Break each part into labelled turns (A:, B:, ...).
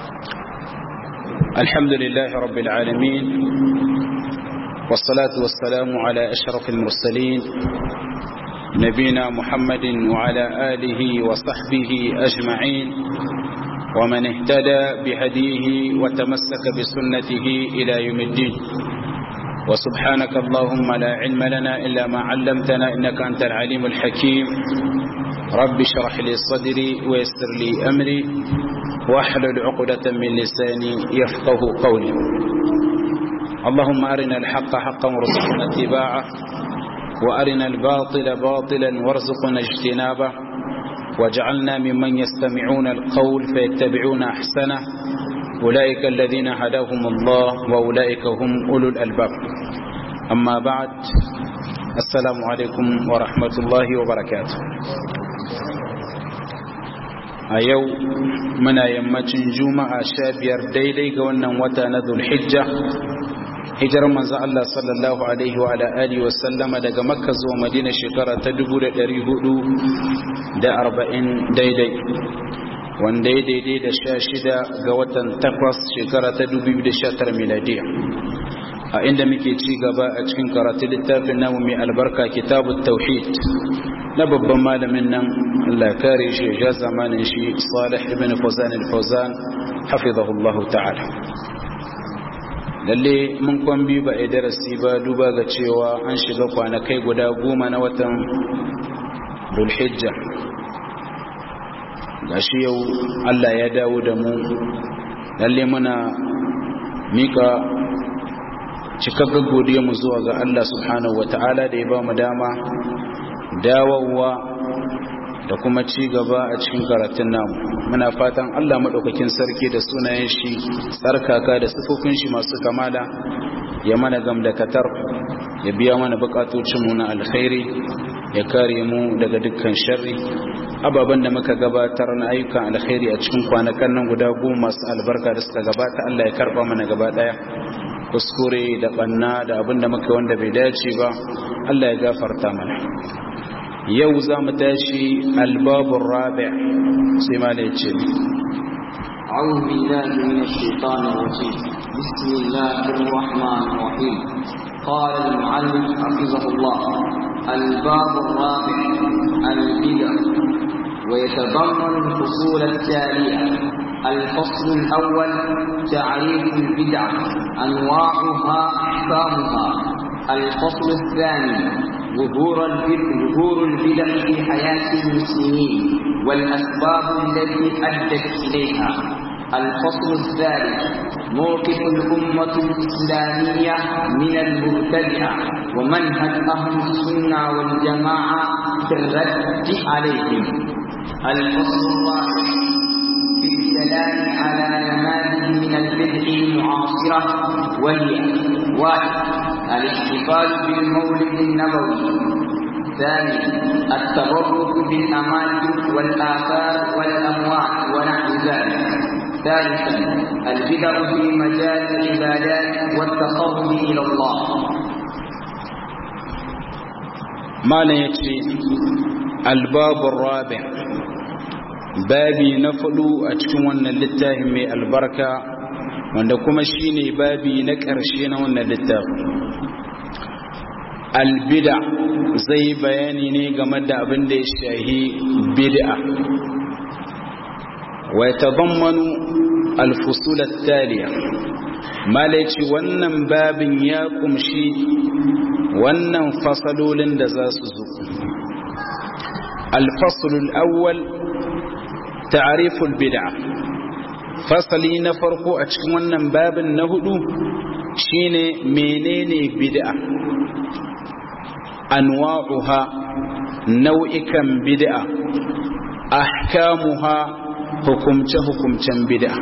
A: الحمد لله رب العالمين والصلاة والسلام على أشرف المرسلين نبينا محمد وعلى آله وصحبه أجمعين ومن اهتدى بهديه وتمسك بسنته إلى يوم الدين وسبحانك اللهم لا علم لنا إلا ما علمتنا إنك أنت العليم الحكيم رب اشرح لي صدري ويسر لي أمري واحلل عقدة من لساني يفقه قولي اللهم أرنا الحق حقا وارزقنا اتباعه وأرنا الباطل باطلا وارزقنا اجتنابه واجعلنا ممن يستمعون القول فيتبعون أحسنه أولئك الذين هداهم الله وأولئك هم أولو الألباب أما بعد السلام عليكم ورحمة الله وبركاته a yau muna yammacin juma'a sha biyar daidai ga wannan wata na zulhijja hijirar manzo Allah sallallahu alaihi wa alihi wa sallama daga makka zuwa madina shekara ta 1440 daidai wanda ya daidai da sha shida ga watan takwas shekara ta 2019 miladiya a inda muke ci gaba a cikin karatu littafin namu mai albarka kitabut tauhid na babban malamin nan Allah kare shi ya zamanin shi Salih ibn Fawzan al-Fawzan hafizahullahu ta'ala lalle mun kwambi ba a darasi ba duba ga cewa an shiga kwanakai guda goma na watan Dhulhijja gashi yau Allah ya dawo da mu lalle muna mika cikakken godiya mu zuwa ga Allah subhanahu wata'ala da ya ba mu dama dawowa da kuma ci gaba a cikin karatun namu muna fatan Allah maɗaukakin sarki da sunayen shi tsarkaka da sifofin shi masu kamala ya mana gamdakatar ya biya mana bukatocinmu na alkhairi ya kare mu daga dukkan sharri ababen da muka gabatar na ayyukan alkhairi a cikin kwanakan nan guda goma masu albarka da suka gabata Allah ya karba mana gaba daya kuskure da banna da abin da muka wanda bai dace ba Allah ya gafarta mana yau za mu tashi albabun rabi sai ma da ya ce
B: أعوذ بالله من الشيطان الرجيم بسم الله الرحمن الرحيم قال المعلم حفظه الله الباب الرابع البدع ويتضمن الفصول التالية الفصل الأول تعريف البدعة أنواعها أحكامها الفصل الثاني ظهور ظهور البدع في حياة المسلمين والأسباب التي أدت إليها الفصل الثالث موقف الأمة الإسلامية من المبتدعة ومنهج أهل السنة والجماعة في الرد عليهم الفصل الرابع في الكلام على نماذج من البدع المعاصرة وهي واحد الاحتفال بالمولد النبوي ثاني التبرك بالأماكن والآثار والأموال ونحو ذلك ثالثا البدع في مجال العبادات والتقرب إلى الله
A: ما لا يكفي الباب الرابع babi na fudu a cikin wannan littafin mai albarka wanda kuma shine babi na ƙarshe na wannan littafin albida zai bayani ne game da abin da ya shahi bid'a wa yatadammanu alfusul at-taliya malaici wannan babin ya kumshi wannan fasalolin da za su zo الفصل الأول تعريف البدعة فصلي نفرق أتكون باب النهدو شين منين بدعة أنواعها نوئكا بدعة أحكامها حكمت حكمت بدعة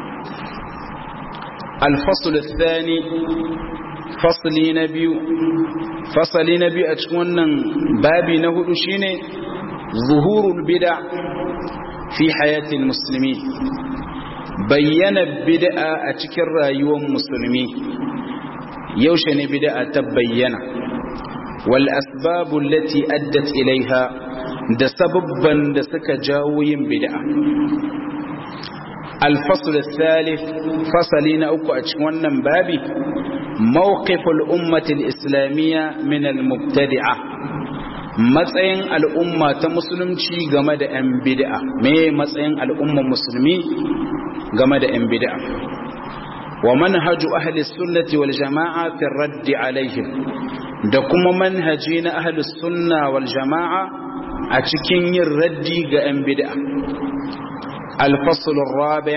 A: الفصل الثاني فصلي نبي فصلي نبي أتكون بابي نهدو شين ظهور البدع في حياة المسلمين بين البدع أتكر رايوم مسلمين يوشن بدع تبين والأسباب التي أدت إليها da sababban da suka jawo yin bid'a الفصل الثالث فصلين أكو أشوانا بابي موقف الأمة الإسلامية من المبتدعة matsayin al'umma ta musulunci game da ‘yan bid'a me matsayin al'umman musulmi game da ‘yan bid'a wa manhaju ahli sunnati wal jama'a fi raddi alaihim da kuma manhaji na ahli sunna wal jama'a a cikin yin raddi ga ‘yan bid'a الفصل الرابع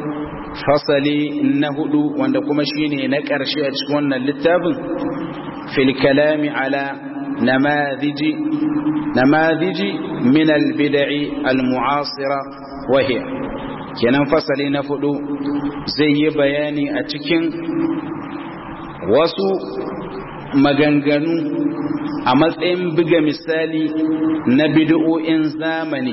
A: فصلي نهدو وندكما شيني نكرشي أتشكونا اللتاب في الكلام على نماذج نماذج من البدع المعاصرة وهي kenan fasali na fudu zai yi bayani a cikin wasu maganganu a matsayin buga misali na bid'o'in zamani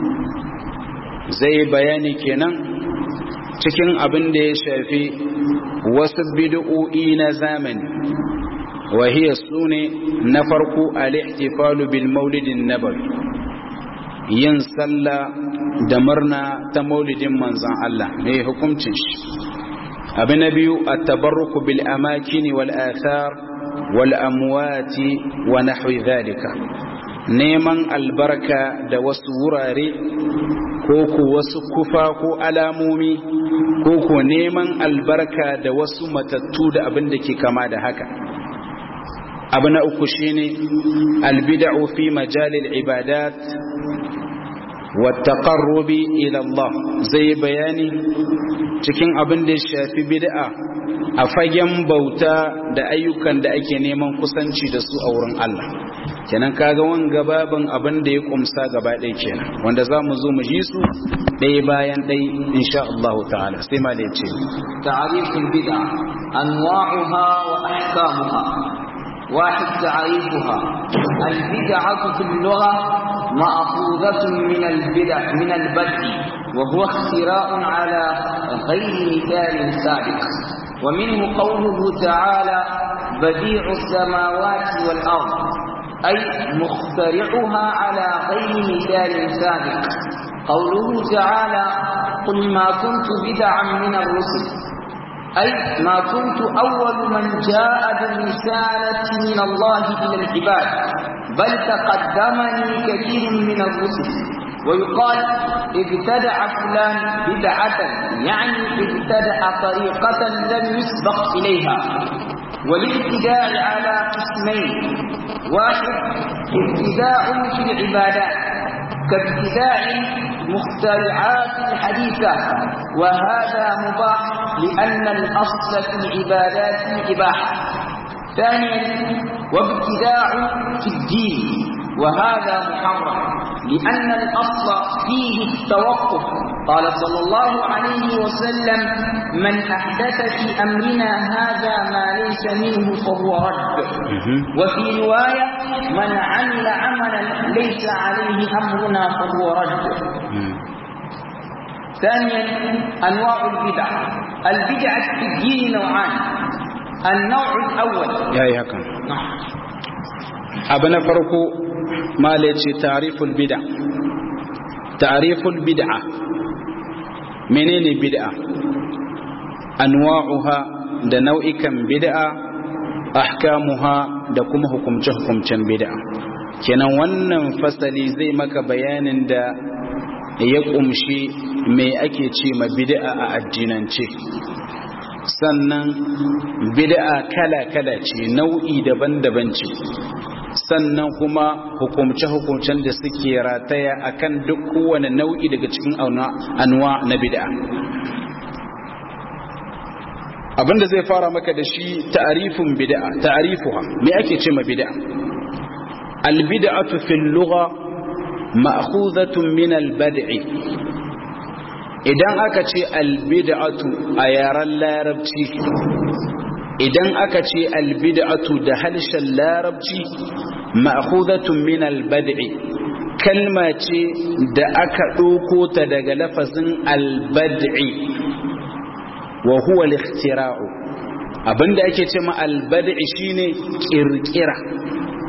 A: zai bayani kenan cikin abin da ya shafi wasu bid'o'i na zamani وهي سوني نفرق الاحتفال بالمولد النبوي yin sallah da murna ta maulidin manzan Allah mai hukuncin shi abu na biyu a tabarruku bil amakini wal athar wal amwati wa nahwi dhalika neman albarka da wasu wurare ko ku wasu kufa ko alamomi ko ku neman albarka da wasu matattu da abin da ke kama da haka abu na uku shine albida'u fi majalil ibadat wa taqarrubi ila Allah zai bayani cikin abin da ya shafi bid'a a fagen bauta da ayyukan da ake neman kusanci da su a wurin Allah kenan kaga wanga babin abin da ya kumsa gaba ɗaya kenan wanda za mu zo mu ji su ɗaya bayan ɗaya insha Allah ta'ala sai ma da ya ce
B: ta'arifin bid'a anwa'uha wa ahkamuha واحد تعريفها البدعة في اللغة مأخوذة من البدع من البدع وهو اختراء على غير مثال سابق ومنه قوله تعالى بديع السماوات والأرض أي مخترعها على غير مثال سابق قوله تعالى قل ما كنت بدعا من الرسل أي ما كنت أول من جاء بالرسالة من الله إلى العباد بل تقدمني كثير من الرسل ويقال ابتدع فلان بدعة يعني ابتدع طريقة لم يسبق إليها والابتداع على قسمين واحد ابتداع في العبادات كابتداع مخترعات الحديثة وهذا مباح لأن الأصل في العبادات الإباحة ثانيا وابتداع في الدين وهذا محرم لأن الأصل فيه التوقف قال صلى الله عليه وسلم من أحدث في أمرنا هذا ما ليس منه فهو رد وفي رواية من عمل عملا ليس عليه أمرنا فهو رد ثانيا أنواع البدع البدعة في الدين نوعان النوع الأول
A: يا هكا
B: نعم
A: أبنا فرقو ما ليتي تعريف البدع تعريف البدعة منين بدعة أنواعها da nau'ikan bid'a ahkamuha da kuma hukumce-hukumcen bid'a kenan wannan fasali zai maka bayanin da ya kumshi me ake ce ma bid'a a addinance sannan bid'a kala-kala ce nau'i daban-daban ce sannan kuma hukumce-hukumcen da suke rataya akan duk kowane nau'i daga cikin anwa na bid'a abinda zai fara maka da shi ta'arifin bid'a ta'arifuha me ake ce ma bid'a al-bid'atu fil lugha ma'khuzatun min al-bad'i idan aka ce al-bid'atu a yaren larabci idan aka ce al-bid'atu da harshen larabci ma'khuzatun min al-bad'i kalma ce da aka ɗauko ta daga lafazin al-bad'i wa huwa al-ikhtira'u abinda ake ce ma al-bad'i shine kirkira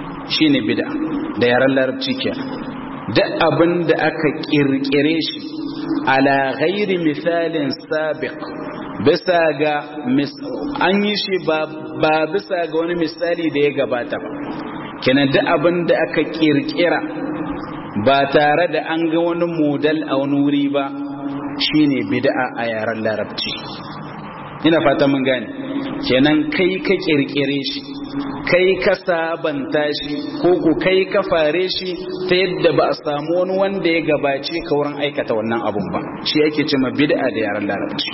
A: shine bid'a da yaran larabci kenan duk abinda aka kirkire shi ala ghairi misalin sabiq bisa ga an yi shi ba bisa ga wani misali da ya gabata ba kenan duk abin da aka kirkira ba tare da an ga wani modal a wani wuri ba shine bid'a a yaren larabci ina fata mun gane kenan kai ka kirkire shi kai ka sabanta shi ko ko kai ka fare shi ta yadda ba a samu wani wanda ya gabace ka wurin aikata wannan abun ba shi yake cewa bid'a da yaren larabci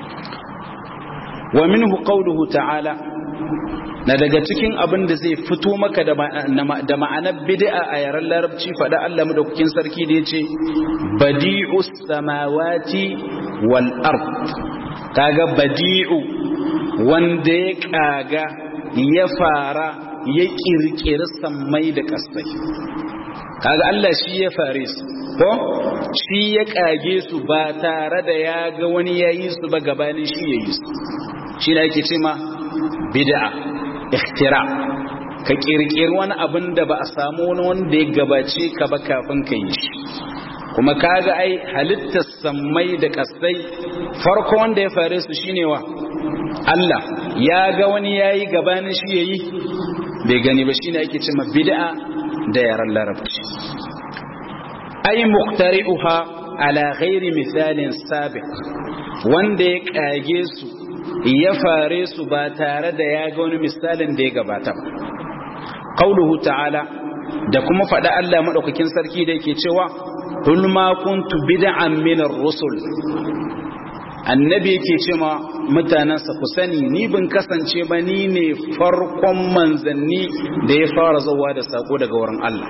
A: wa minhu qawluhu ta'ala na daga cikin abin da zai fito maka da ma'anar bid'a a yaren larabci faɗa Allah madaukakin sarki da yace badi'us samawati wal ard kaga badi'u wanda ya kaga ya fara ya kirkiri sammai da kasai kaga Allah shi ya fare su ko shi ya kage su ba tare da ya ga wani yayi su ba gabanin shi yayi su shi da yake ce ma bid'a ikhtira ka kirkiri wani abin da ba a samu wani wanda ya gabace ka ba kafin ka yi shi kuma kaga ai halittar sammai da kasai farko wanda ya fare su shine wa Allah ya ga wani yayi gabanin shi yayi bai gani ba shine ake cewa bid'a da yaran larabci ai muqtari'uha ala ghairi misalin sabiq wanda ya kage su ya fare su ba tare da ya ga wani misalin da ya gabata ba qauluhu ta'ala da kuma faɗa Allah madaukakin sarki da yake cewa qul ma kuntu bid'an min ar-rusul annabi yake cewa mutanansa ku sani ni bin kasance ba ni ne farkon manzanni da ya fara zuwa da sako daga wurin Allah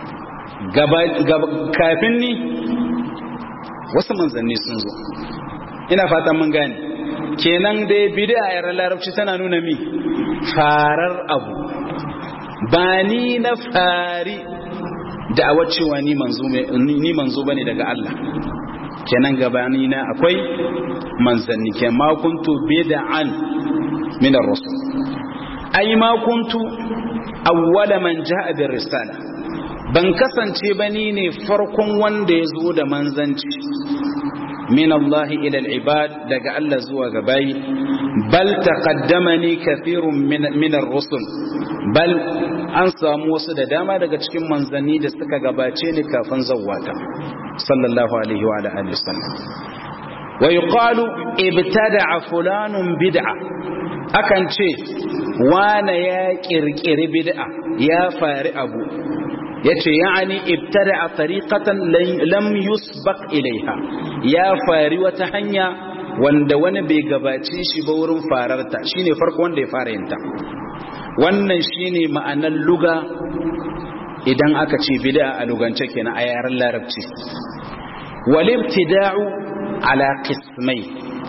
A: kafin ni wasu manzanni sun zo ina fatan mun gane kenan dai bid'a a yaran larabci tana nuna mi farar abu ba ni na fari da a wacewa ni manzo ni manzo bane daga Allah kenan gabani na akwai manzanni ke ma kuntu bid'an min ar-rusul ai ma kuntu awwala man ja'a bir risala ban kasance ba ni ne farkon wanda ya zo da manzanci min Allah ila al-ibad daga Allah zuwa ga bayi bal taqaddamani kathirun min ar-rusul bal an samu wasu da dama daga cikin manzanni da suka gabace ni kafin zawwata sallallahu alaihi wa alihi wasallam wa yuqalu ibtada'a fulanun bid'a akan ce wane ya kirkiri bid'a ya fari abu yace ya'ani ibtada'a tariqatan lam yusbaq ilaiha ya fari wata hanya wanda wani bai gabace shi ba wurin fararta shine farko wanda ya fara yinta wannan shine ma'anar luga idan aka ce bid'a a lugance kenan a yaren larabci wal ibtida'u ala qismai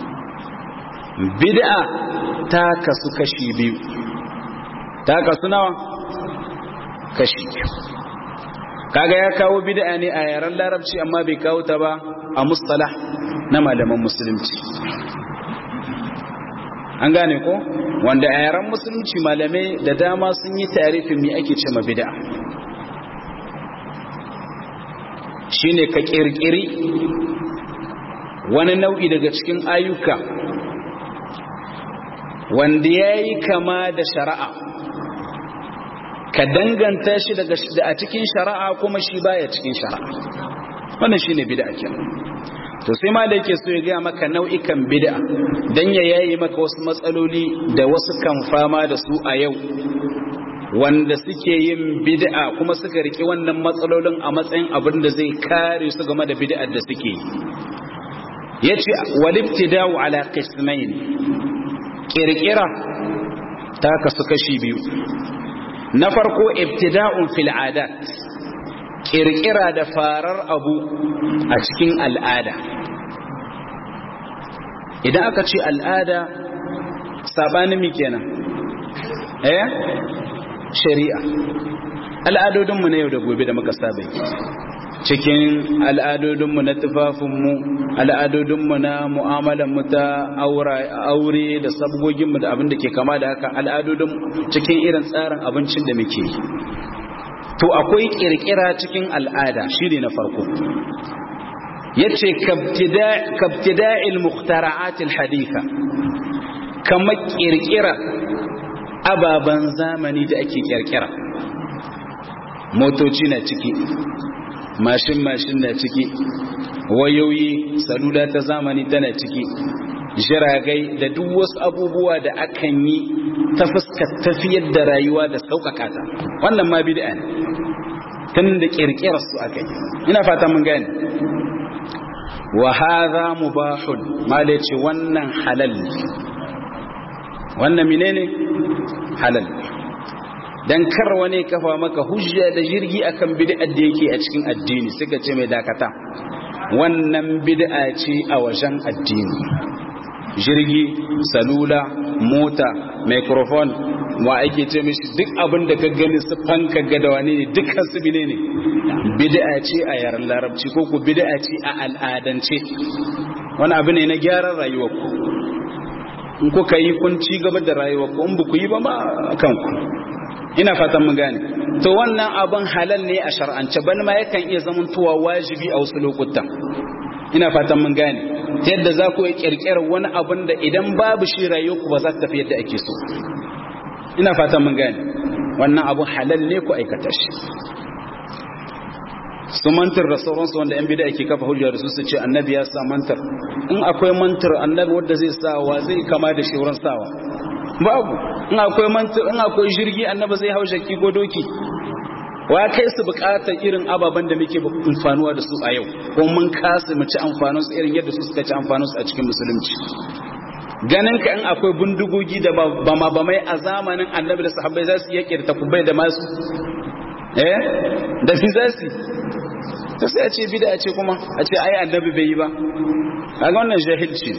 A: bid'a ta kasu kashi biyu ta kasu nawa kashi biyu kaga ya kawo bid'a ne a yaren larabci amma bai kawo ta ba a mustalah na malaman musulunci an gane ko wanda a yaren musulunci malamai da dama sun yi tarifin me ake ce ma bid'a shine ka kirkiri wani nau'i daga cikin ayyuka wanda ya yi kama da shari'a ka danganta shi daga a cikin shari'a kuma shi baya cikin shari'a wannan shine bid'a kenan to sai ma da yake so ya gaya maka nau'ikan bid'a dan ya yayi maka wasu matsaloli da wasu kan fama da su a yau wanda suke yin bid'a kuma suka riki wannan matsalolin a matsayin abin da zai kare su game da bid'ar da suke yi yace walibtida'u ala qismain kirkira ta kasu kashi biyu na farko ibtida'un fil adat kirkira da farar abu a cikin al'ada idan aka ce al'ada sabanin mi kenan eh shari'a al'adodinmu na yau da gobe da muka saba cikin al'adodinmu na tufafinmu al'adodinmu na mu'amalanmu ta aure da sabgoginmu da abin da ke kama da haka al'adodin cikin irin tsarin abincin da muke to akwai kirkira cikin al'ada shi ne na farko yace kabtida'il mukhtara'atil haditha kama kirkira ababan zamani da ake kirkira motoci na ciki mashin mashin na ciki wayoyi salula ta zamani tana ciki jiragai da duk wasu abubuwa da akan yi ta fuskar tafiyar da rayuwa da sauƙaƙa ta wannan ma bid'a ne tun da ƙirƙirar su aka yi ina fata mun gane wa hadha mubahun mala ce wannan halal ne wannan menene halal dan kar wani kafa maka hujja da jirgi akan bid'ar da yake a cikin addini suka ce mai dakata wannan bid'a ce a wajen addini jirgi salula mota microphone wa ake ce mishi duk abin da ka gani su fanka ga da wani ne dukkan su bine ne bid'a ce a yaren larabci ko ku bid'a ce a al'adance wani abu ne na gyaran rayuwar ku in kuka yi kun ci gaba da rayuwar ku in ba ku yi ba ma kanku ina fatan mun gane to wannan abin halal ne a shar'ance bal ma yakan iya zamantowa wajibi a wasu lokutan ina fatan mun gane ta yadda za ku yi kirkirar wani abin da idan babu shi rayuwarku ba za ta tafi yadda ake so ina fatan mun gane wannan abin halal ne ku aikata shi su mantar da sauransu wanda yan bida ake kafa hujjar su su ce annabi ya sa mantar in akwai mantar annabi wanda zai sa wa zai kama da shi wurin sawa babu in akwai mantar in akwai jirgi annabi zai hau shakki ko doki wa kai su bukatar irin ababen da muke amfanuwa da su a yau ko mun kasa mu ci amfanin su irin yadda su suka ci amfanin su a cikin musulunci ganin ka in akwai bindigogi da ba ma ba mai a zamanin annabi da sahabbai za su yake da takubai da masu eh da fi za su ta sai a ce bida ce kuma a ce ai annabi bai yi ba kaga wannan jahilci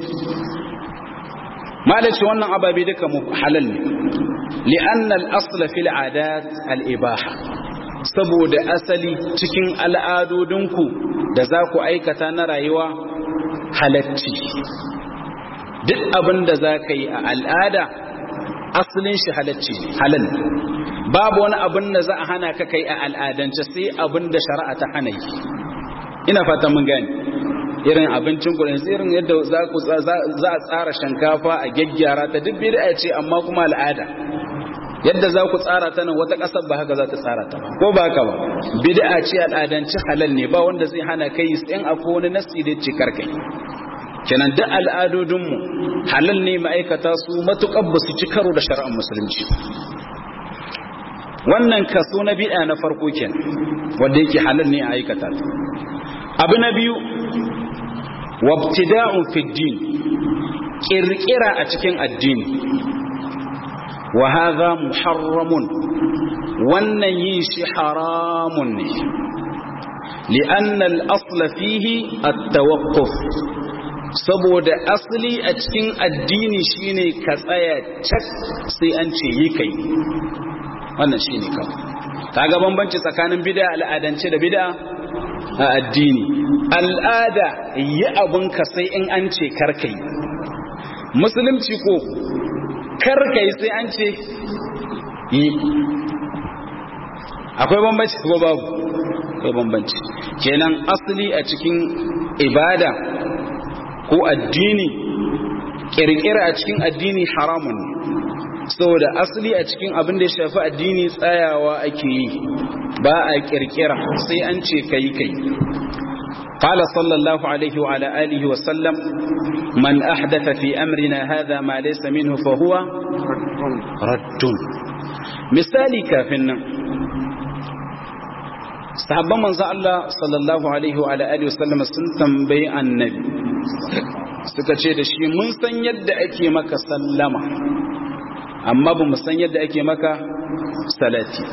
A: malaci wannan ababe duka mu halal ne li'anna al-asla fil adat al-ibaha saboda asali cikin al'adodinku da za ku aikata na rayuwa halacci duk abin da za ka yi a al'ada asalin shi halacci halal babu wani abin da za a hana ka kai a al'adance sai abin da shari'a ta hana yi ina fata mun gani irin abincin ku irin yadda za ku za a tsara shinkafa a gyaggyara ta duk bid'a ce amma kuma al'ada yadda za ku tsara ta nan wata ƙasar ba haka za ta tsara ta ko ba haka ba bid'a ce al'adanci halal ne ba wanda zai hana kai in akwai wani nasi da ce karkai kenan duk al'adodinmu halal ne ma'aikata su matuƙar ba su ci karo da shari'ar musulunci wannan kaso na bid'a na farko kenan wanda yake halal ne a aikata abu na biyu wabtida'un fi din kirkira a cikin addini wa hadha muharramun wannan yin shi haramun ne li'anna al-asla fihi at-tawaqquf saboda asali a cikin addini shine ka tsaya cak sai an ce yi kai wannan shine kawai kaga bambanci tsakanin bid'a al'adance da bid'a a addini al'ada yi abunka sai in an ce karkai musulunci ko karkai sai an ce yi akwai bambanci ko babu akwai bambanci kenan asali a cikin ibada ko addini kirkira a cikin addini haramun ne saboda asali a cikin abin da ya shafi addini tsayawa ake yi ba a kirkira sai an ce kai kai قال صلى الله عليه وعلى آله وسلم من أحدث في أمرنا هذا ما ليس منه فهو رد مثالي كافنا sahabban manzo Allah sallallahu alaihi wa alihi wasallam sun tambayi annabi suka ce da shi mun san yadda ake maka sallama amma ba mu san yadda ake maka salati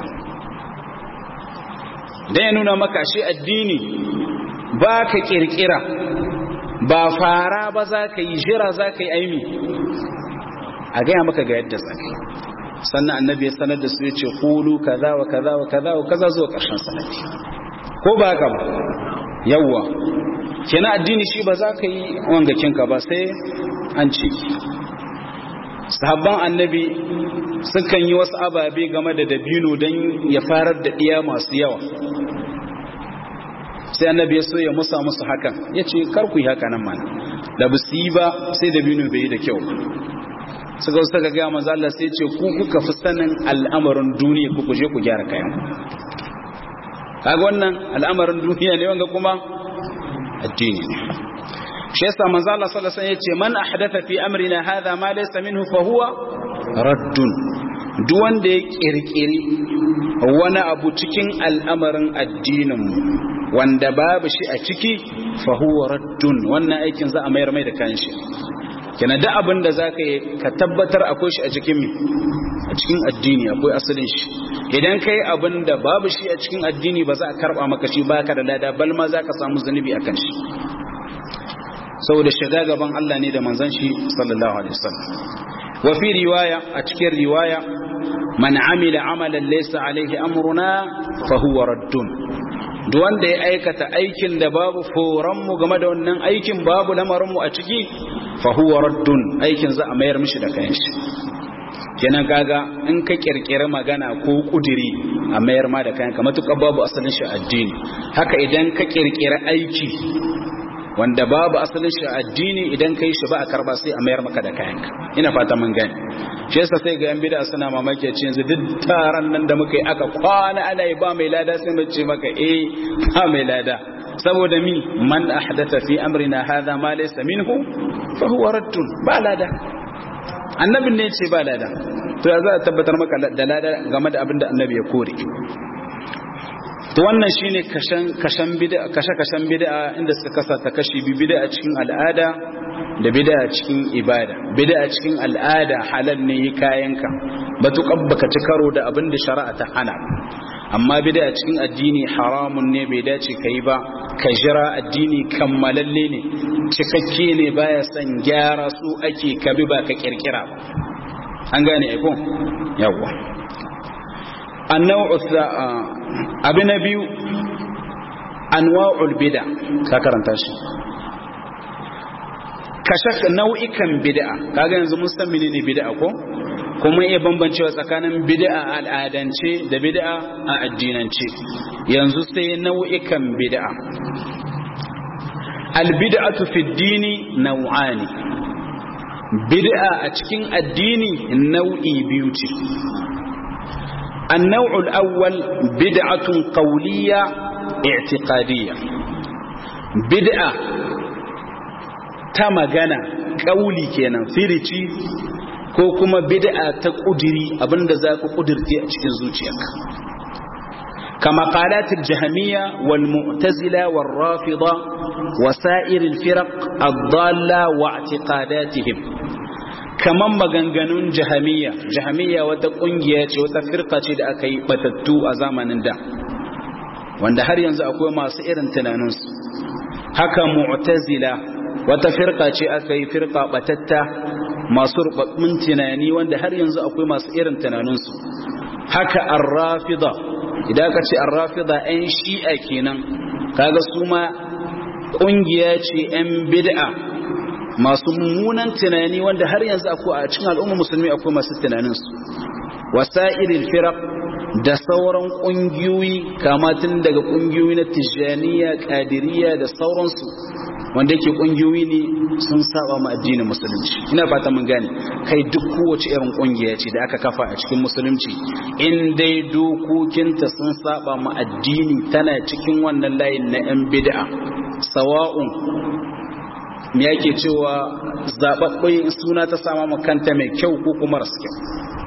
A: dan ya nuna maka shi addini ba ka kirkira ba fara ba za ka yi jira za ka yi aimi a gaya maka ga yadda za ka yi sannan annabi ya sanar da su ya ce kulu kaza wa kaza wa kaza wa kaza zuwa ƙarshen salati ko ba haka ba yawwa kenan addini shi ba za ka yi wangakinka ba sai an ce sahabban annabi sukan yi wasu ababe game da dabino don ya farar da ɗiya masu yawa sai annabi ya so ya musa musu hakan ya ce kar ku yi haka nan mana da ba su yi ba sai da binu bai yi da kyau suka suka ga manzo Allah sai ce ku kuka fi sanin al'amarin duniya ku kuje ku gyara kayan kaga wannan al'amarin duniya ne wanga kuma addini ne shi yasa manzo Allah sallallahu alaihi wasallam yace man ahdatha fi amrina hadha ma laysa minhu fa huwa raddun duk wanda ya kirkiri wani abu cikin al'amarin addinin mu wanda babu shi a ciki fa huwa raddun wannan aikin za a mayar mai da kanshi kina da abin da zaka yi ka tabbatar akwai shi a cikin a cikin addini akwai asalin shi idan kai abin da babu shi a cikin addini ba za a karba maka shi baka da lada bal ma za ka samu zunubi akan shi saboda shiga gaban Allah ne da manzon shi sallallahu alaihi wasallam wa fi riwaya a cikin riwaya man amila amalan laysa alaihi amruna fa huwa raddun duk wanda ya aikata aikin da babu foran mu game da wannan aikin babu lamarin mu a ciki fa huwa raddun aikin za a mayar mishi da kayan shi kenan kaga in ka kirkira magana ko kudiri a mayar ma da kayan ka matuƙar babu asalin shi addini haka idan ka kirkira aiki wanda babu asalin shi addini idan kai shi ba a karba sai a mayar maka da kayanka ina fata mun gani shi yasa sai ga yan bid'a suna mamaki ce yanzu duk taron nan da muka yi aka kwana ana yi ba mai lada sai mu ce maka eh ba mai lada saboda mi man ahdatha fi amrina hadha ma laysa minhu fa huwa raddun ba lada annabin ne ce ba lada to ya za a tabbatar maka da lada game da abin da annabi ya kore to wannan shine kashan kashan bid'a kashe kashan bid'a inda suka kasa ta kashi bi bid'a cikin al'ada da bid'a cikin ibada bid'a cikin al'ada halal ne yi kayanka batuƙar baka ci karo da abin da shari'a ta hana amma bid'a cikin addini haramun ne bai dace ka yi ba ka jira addini kammalalle ne cikakke ne baya son gyara su ake kabi ba ka kirkira ba an gane aiko yawwa annau abu na biyu anwa'ul bid'a ka karanta shi kashe nau'ikan bid'a kaga yanzu mun san menene bid'a ko kuma iya bambancewa tsakanin bid'a a al'adance da bid'a a addinance yanzu sai nau'ikan bid'a albid'atu fi dini nau'ani bid'a a cikin addini nau'i biyu ce النوع الأول بدعة قولية اعتقادية بدعة تمغنى قولي كينا فريتي ko kuma bid'a ta kudiri abinda za ku kudirce a cikin zuciyarka kama qalatil jahmiya wal mu'tazila wal rafida wa sa'iril firaq ad-dalla wa i'tiqadatihim kaman maganganun jahamiya jahamiya wata kungiya ce wata firka ce da aka yi batattu a zamanin da wanda har yanzu akwai masu irin tunaninsu haka mu'tazila wata firka ce aka yi firka batatta masu rubabbun tunani wanda har yanzu akwai masu irin tunaninsu haka arrafida idan aka ce arrafida 'yan shi'a kenan kaga su ma kungiya ce 'yan bid'a masu mummunan tunani wanda har yanzu akwai a cikin al'umma musulmi akwai masu tunaninsu wasa'iril firaq da sauran kungiyoyi kama tun daga kungiyoyi na tijaniya qadiriyya da sauransu wanda yake kungiyoyi ne sun saba ma addinin musulunci ina fata mun gane kai duk kowace irin kungiya ce da aka kafa a cikin musulunci in dai dokokinta sun saba ma addini tana cikin wannan layin na yan bid'a sawa'un me yake cewa zaɓaɓɓen suna ta sama makanta mai kyau ko kuma rasu kyau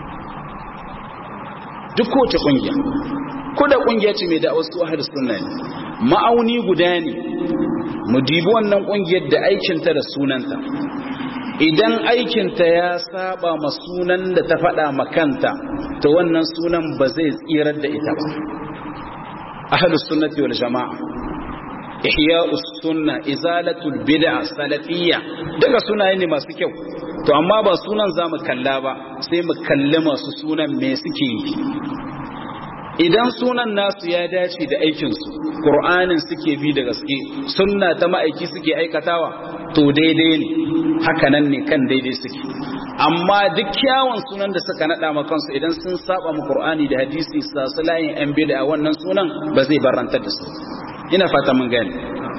A: duk kowace ƙungiya ko da ƙungiya ce mai da wasu ahar suna ne ma'auni guda ne mu dibi wannan ƙungiyar da aikinta da sunanta idan aikinta ya saba ma sunan da ta faɗa makanta to wannan sunan ba zai tsirar da ita ba ahlus sunnati wal jama'a ihya'us sunna izalatul bid'a salafiyya daga sunaye ne masu kyau to amma ba sunan zamu kalla ba sai mu kalli masu sunan me suke yi idan sunan nasu ya dace da aikin su qur'anin suke bi da gaske sunna ta ma'aiki suke aikatawa to daidai ne haka nan ne kan daidai suke amma duk kyawun sunan da suka nada ma kansu idan sun saba mu qur'ani da hadisi sasu layin yan bid'a wannan sunan ba zai barantar da su ina fata mun gani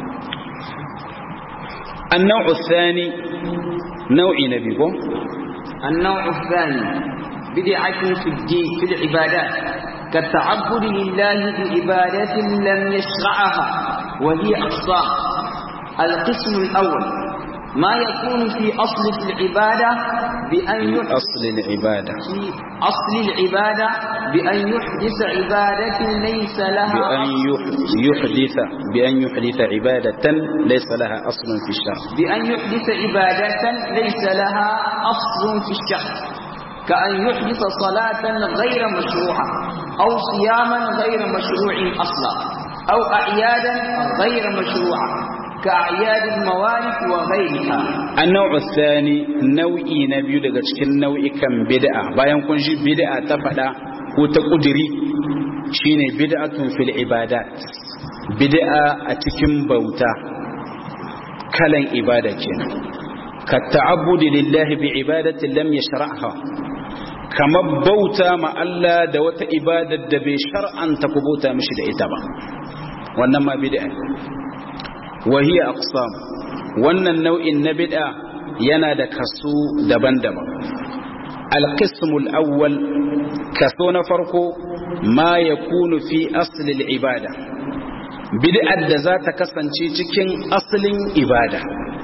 A: النوع الثاني نوع نبيكم
B: النوع الثاني بدعة في الدين في العبادات كالتعبد لله بعبادة لم يشرعها وهي أقسام القسم الأول ما يكون في أصل العبادة بأن يحدث
A: أصل العبادة
B: في أصل العبادة بأن يحدث عبادة ليس لها
A: بأن يح- يحدث بأن يحدث عبادة ليس لها أصل في الشرع
B: بأن يحدث عبادة ليس لها أصل في الشرع كأن يحدث صلاة غير مشروعة أو صياما غير مشروع أصلا أو أعيادا غير مشروعة كأعياد الموالد وغيرها
A: النوع الثاني نوعي نبي daga cikin nau'ikan bid'a bayan kun ji bid'a ta fada ko ta kudiri shine bid'atun fil ibadat bid'a a cikin bauta kalan ibada kenan ka ta'abbudi lillahi bi ibadatin lam yashra'ha kamar bauta ma Allah da wata ibadar da bai shar'anta ku bauta mishi da ita ba wannan ma bid'a وهي أقسام wannan nau'in na bid'a yana da kaso daban-daban alqismul awwal kaso na farko ma yakunu fi asli ibada bid'ar da za ta kasance cikin asalin ibada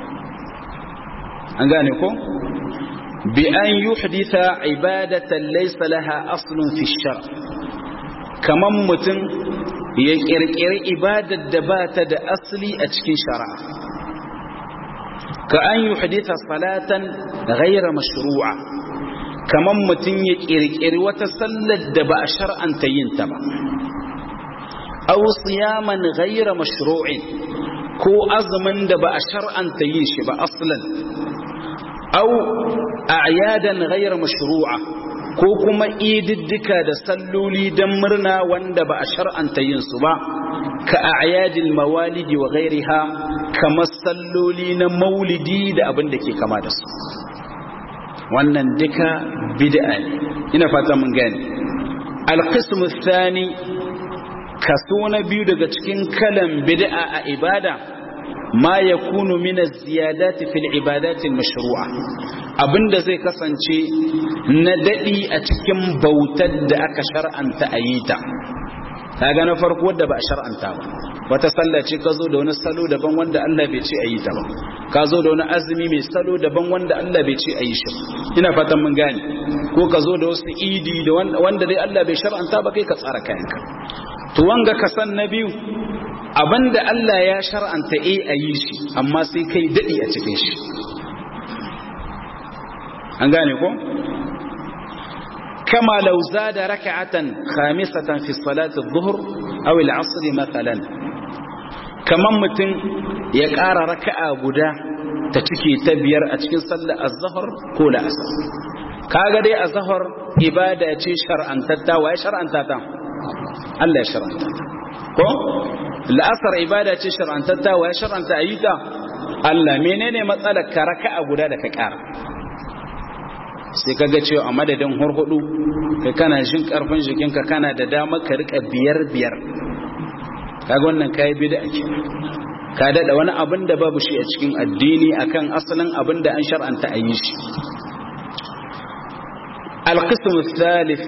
A: an gane ko bi an yuhditha ibadatan laysa laha aslun fi shar kaman mutum ya kirkiri ibadar da ba ta da asali a cikin shari'a ka an yi haditha salatan ghaira mashru'a kaman mutum ya kirkiri wata sallar da ba a shar'anta yin ta ba aw siyaman ghaira mashru'in ko azumin da ba a shar'anta yin shi ba aslan aw a'yadan ghaira mashru'a ko kuma ididdika da salloli don murna wanda ba a shar'anta yin su ba ka a'yadil mawalidi wa ghairiha kamar salloli na maulidi da abin da ke kama da su wannan duka bid'a ne ina fata mun gane alqismu thani kaso na biyu daga cikin kalan bid'a a ibada ma yakunu min az-ziyadati fil ibadati al-mashru'a abinda zai kasance na dadi a cikin bautar da aka shar'anta a yi ta kaga na farko wadda ba a shar'anta ba wata sallah ce ka zo da wani salo daban wanda Allah bai ce a yi ta ba ka zo da wani azumi mai salo daban wanda Allah bai ce a yi shi ina fatan mun gane ko ka zo da wasu idi da wanda dai Allah bai shar'anta ba kai ka tsara kayanka to wanga ka san na biyu abinda Allah ya shar'anta eh a yi shi amma sai kai dadi a cikin shi an gane ko kama law zada rak'atan khamisatan fi salati adh-dhuhr aw al-'asr mathalan kaman mutum ya ƙara raka'a guda ta cike ta biyar a cikin sallar az-zuhr ko la'asr kaga dai az-zuhr ibada ce shar'antatta wa ya shar'anta ta Allah ya shar'anta ta ko la'asar ibada ce shar'antatta wa ya shar'anta ayyuka Allah menene matsalar ka raka'a guda da ka ƙara sai kaga cewa a madadin hurhudu kai kana jin karfin jikinka kana da dama ka rika biyar biyar kaga wannan kai bid'a ke ka dada wani abin da babu shi a cikin addini akan asalin abin da an shar'anta a yi shi القسم الثالث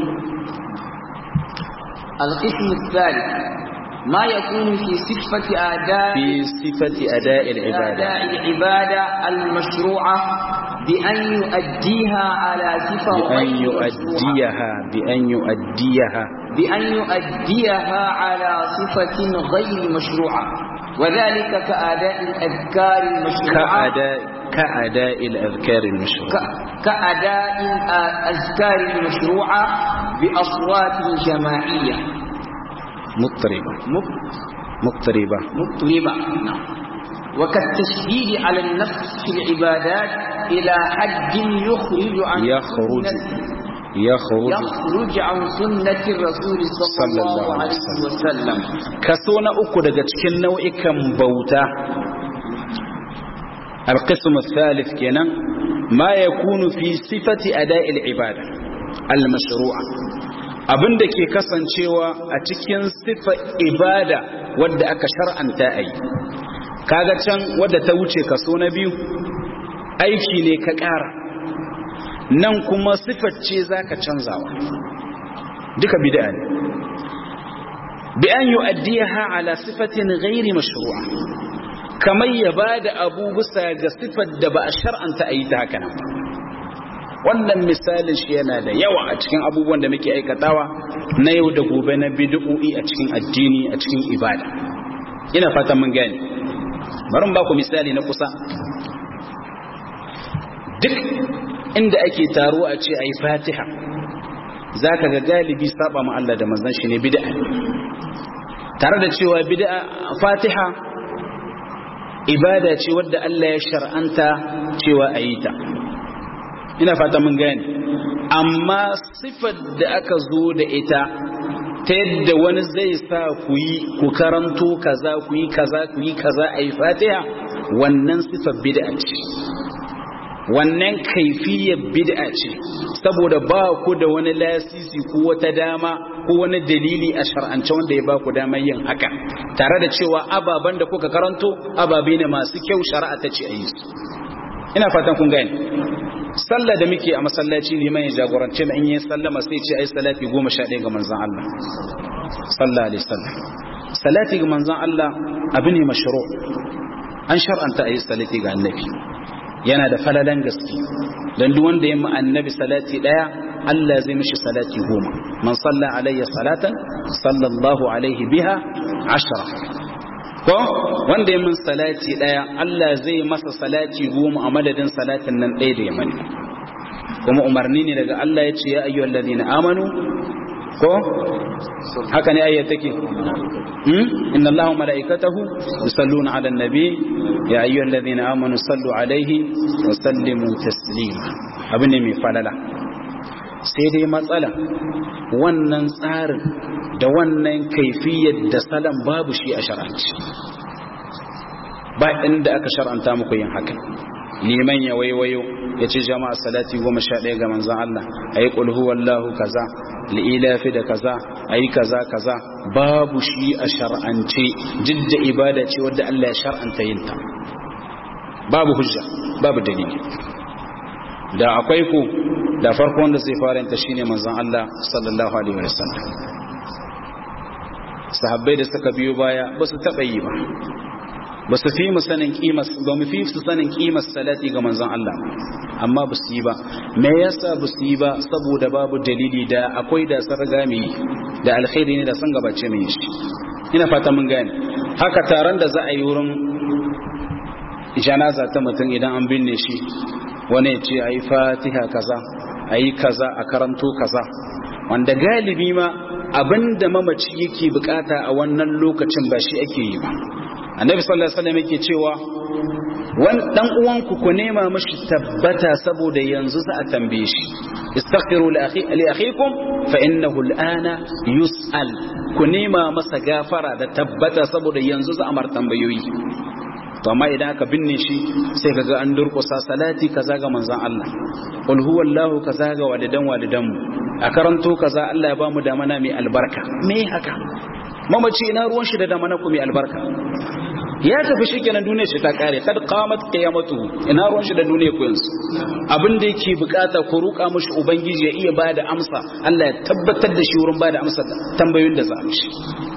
B: القسم الثالث ما يكون في صفة أداء
A: في صفة أداء العبادة
B: أداء العبادة المشروعة بأن يؤديها على صفة
A: بأن
B: غير مشروعة.
A: يؤديها بأن يؤديها
B: بأن يؤديها على صفة غير مشروعة وذلك كأداء الأذكار المشروعة
A: كأداء كأداء الأذكار المشروعة
B: ك- كأداء الأذكار المشروعة بأصوات جماعية
A: مضطربة
B: مب-
A: مضطربة
B: مطلبة نعم. وكالتشديد على النفس في العبادات إلى حد يخرج عن
A: يخرج
B: سنة-
A: يخرج
B: يخرج عن سنة الرسول صلى الله عليه وسلم
A: kaso na uku daga cikin nau'ikan bauta القسم الثالث كنا ما يكون في صفة أداء العبادة المشروعة abin da ke kasancewa a cikin sifa ibada wadda aka shar'anta a yi kaga can wadda ta wuce kaso na biyu aiki ne ka ƙara nan kuma sifar ce za ka canzawa duka bid'a ne bi an yu'addiha ala sifatin ghairi mashru'a kamar ya bada abu bisa ga sifar da ba a shar'anta a yi ta haka nan wannan misalin shi yana da yawa a cikin abubuwan da muke aikatawa na yau da gobe na bid'o'i a cikin addini a cikin ibada ina fatan mun gane bari mu ba ku misali na kusa duk inda ake taro a ce ayi fatiha zaka ga galibi saba ma Allah da manzon shi ne bid'a tare da cewa bid'a fatiha ibada ce wadda Allah ya shar'anta cewa ayi ta ina fata mun gane amma sifar da aka zo da ita ta yadda wani zai sa ku yi ku karanto kaza ku yi kaza ku yi kaza a yi fatiha wannan sifar bid'a ce wannan kaifiyar bid'a ce saboda ba ku da wani lasisi ko wata dama ko wani dalili a shar'ance wanda ya ba ku damar yin haka tare da cewa ababen da kuka karanto ababe ne masu kyau shari'a ta ce a yi su ina fatan kun gane sallah da muke a masallaci liman ya jagorance mu in yi sallama sai ce ai salati goma sha ɗaya ga manzon Allah sallallahu alaihi wasallam salati ga manzon Allah abu ne mashru an shar'anta ayi salati ga annabi yana da falalan gaske dan duk wanda ya mu annabi salati daya Allah zai mishi salati goma man salla alayya salatan sallallahu alaihi biha ashra ko wanda ya min salati daya Allah zai masa salati goma a madadin salatin nan ɗaya da ya mani kuma umarni ne daga Allah ya ce ya ayyuhal ladina amanu ko haka ne ayyata take hmm inna Allaha malaikatahu yusalluna ala nabi ya ayyuhal ladina amanu sallu alaihi wa sallimu taslima abin ne mai falala sai dai matsala wannan tsarin da wannan kaifiyar da salam babu shi a shar'anci ba inda aka shar'anta muku yin haka liman ya waiwayo ya ce jama'a salati goma sha ɗaya ga manzan Allah a yi ƙulhu wallahu kaza li'ilafi da kaza a yi kaza kaza babu shi a shar'ance jidda ibada ce wadda Allah ya shar'anta yin ta babu hujja babu dalili da akwai ku da farko wanda zai fara yanta shine manzon Allah sallallahu alaihi wasallam sahabbai da suka biyo baya ba su taba yi ba ba su fi mu sanin kimar ba mu fi su sanin kimar salati ga manzon Allah amma ba su yi ba me yasa ba su yi ba saboda babu dalili da akwai da sun riga mu da alkhairi ne da sun gabace mu shi ina fata mun gane haka taron da za a yi wurin janaza ta mutum idan an binne shi wani ce a yi fatiha kaza a yi kaza a karanto kaza wanda galibi ma abinda mamaci yake bukata a wannan lokacin ba shi ake yi ba annabi sallallahu alaihi wasallam yake cewa wan dan uwanku ku nema mishi tabbata saboda yanzu za a tambaye shi istaghfiru li akhi li akhikum fa innahu al'ana yus'al ku nema masa gafara da tabbata saboda yanzu za a mar tambayoyi to amma idan aka binne shi sai kaga an durƙusa salati kaza ga manzon Allah qul huwallahu kaza ga walidan walidan mu a karanto kaza Allah ya bamu da mana mai albarka me haka mamaci ina ruwan shi da da mana ku mai albarka ya tafi shikenan duniyar shi ta kare kad qamat qiyamatu ina ruwan shi da duniyar ku yanzu abin da yake bukata ku ruka mishi ubangiji ya iya bada amsa Allah ya tabbatar da shi wurin bada amsa tambayoyin da za a mishi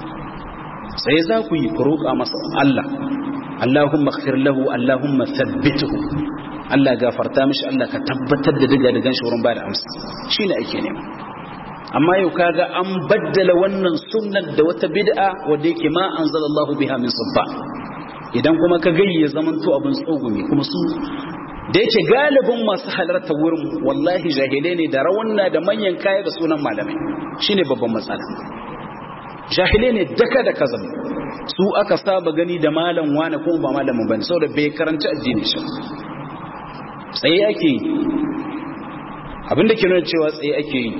A: sai za ku yi ku ruka masa Allah Allahumma ighfir lahu Allahumma thabbithu Allah gafarta mishi Allah ka tabbatar da diga digan shi wurin bada amsa shine ake nema amma yau kaga an baddala wannan sunnar da wata bid'a wanda yake ma anzalallahu biha min sulba idan kuma ka gayyi ya zaman to abin tsogumi kuma su da yake galibin masu halarta wurin wallahi jahilai ne da rawanna da manyan kaya da sunan malamai shine babban matsala jahilai ne daka da kazan su aka saba gani da malam wane kuma ba malamin bane saboda bai karanci addini shi tsaye ake yi abinda ke nuna cewa tsaye ake yi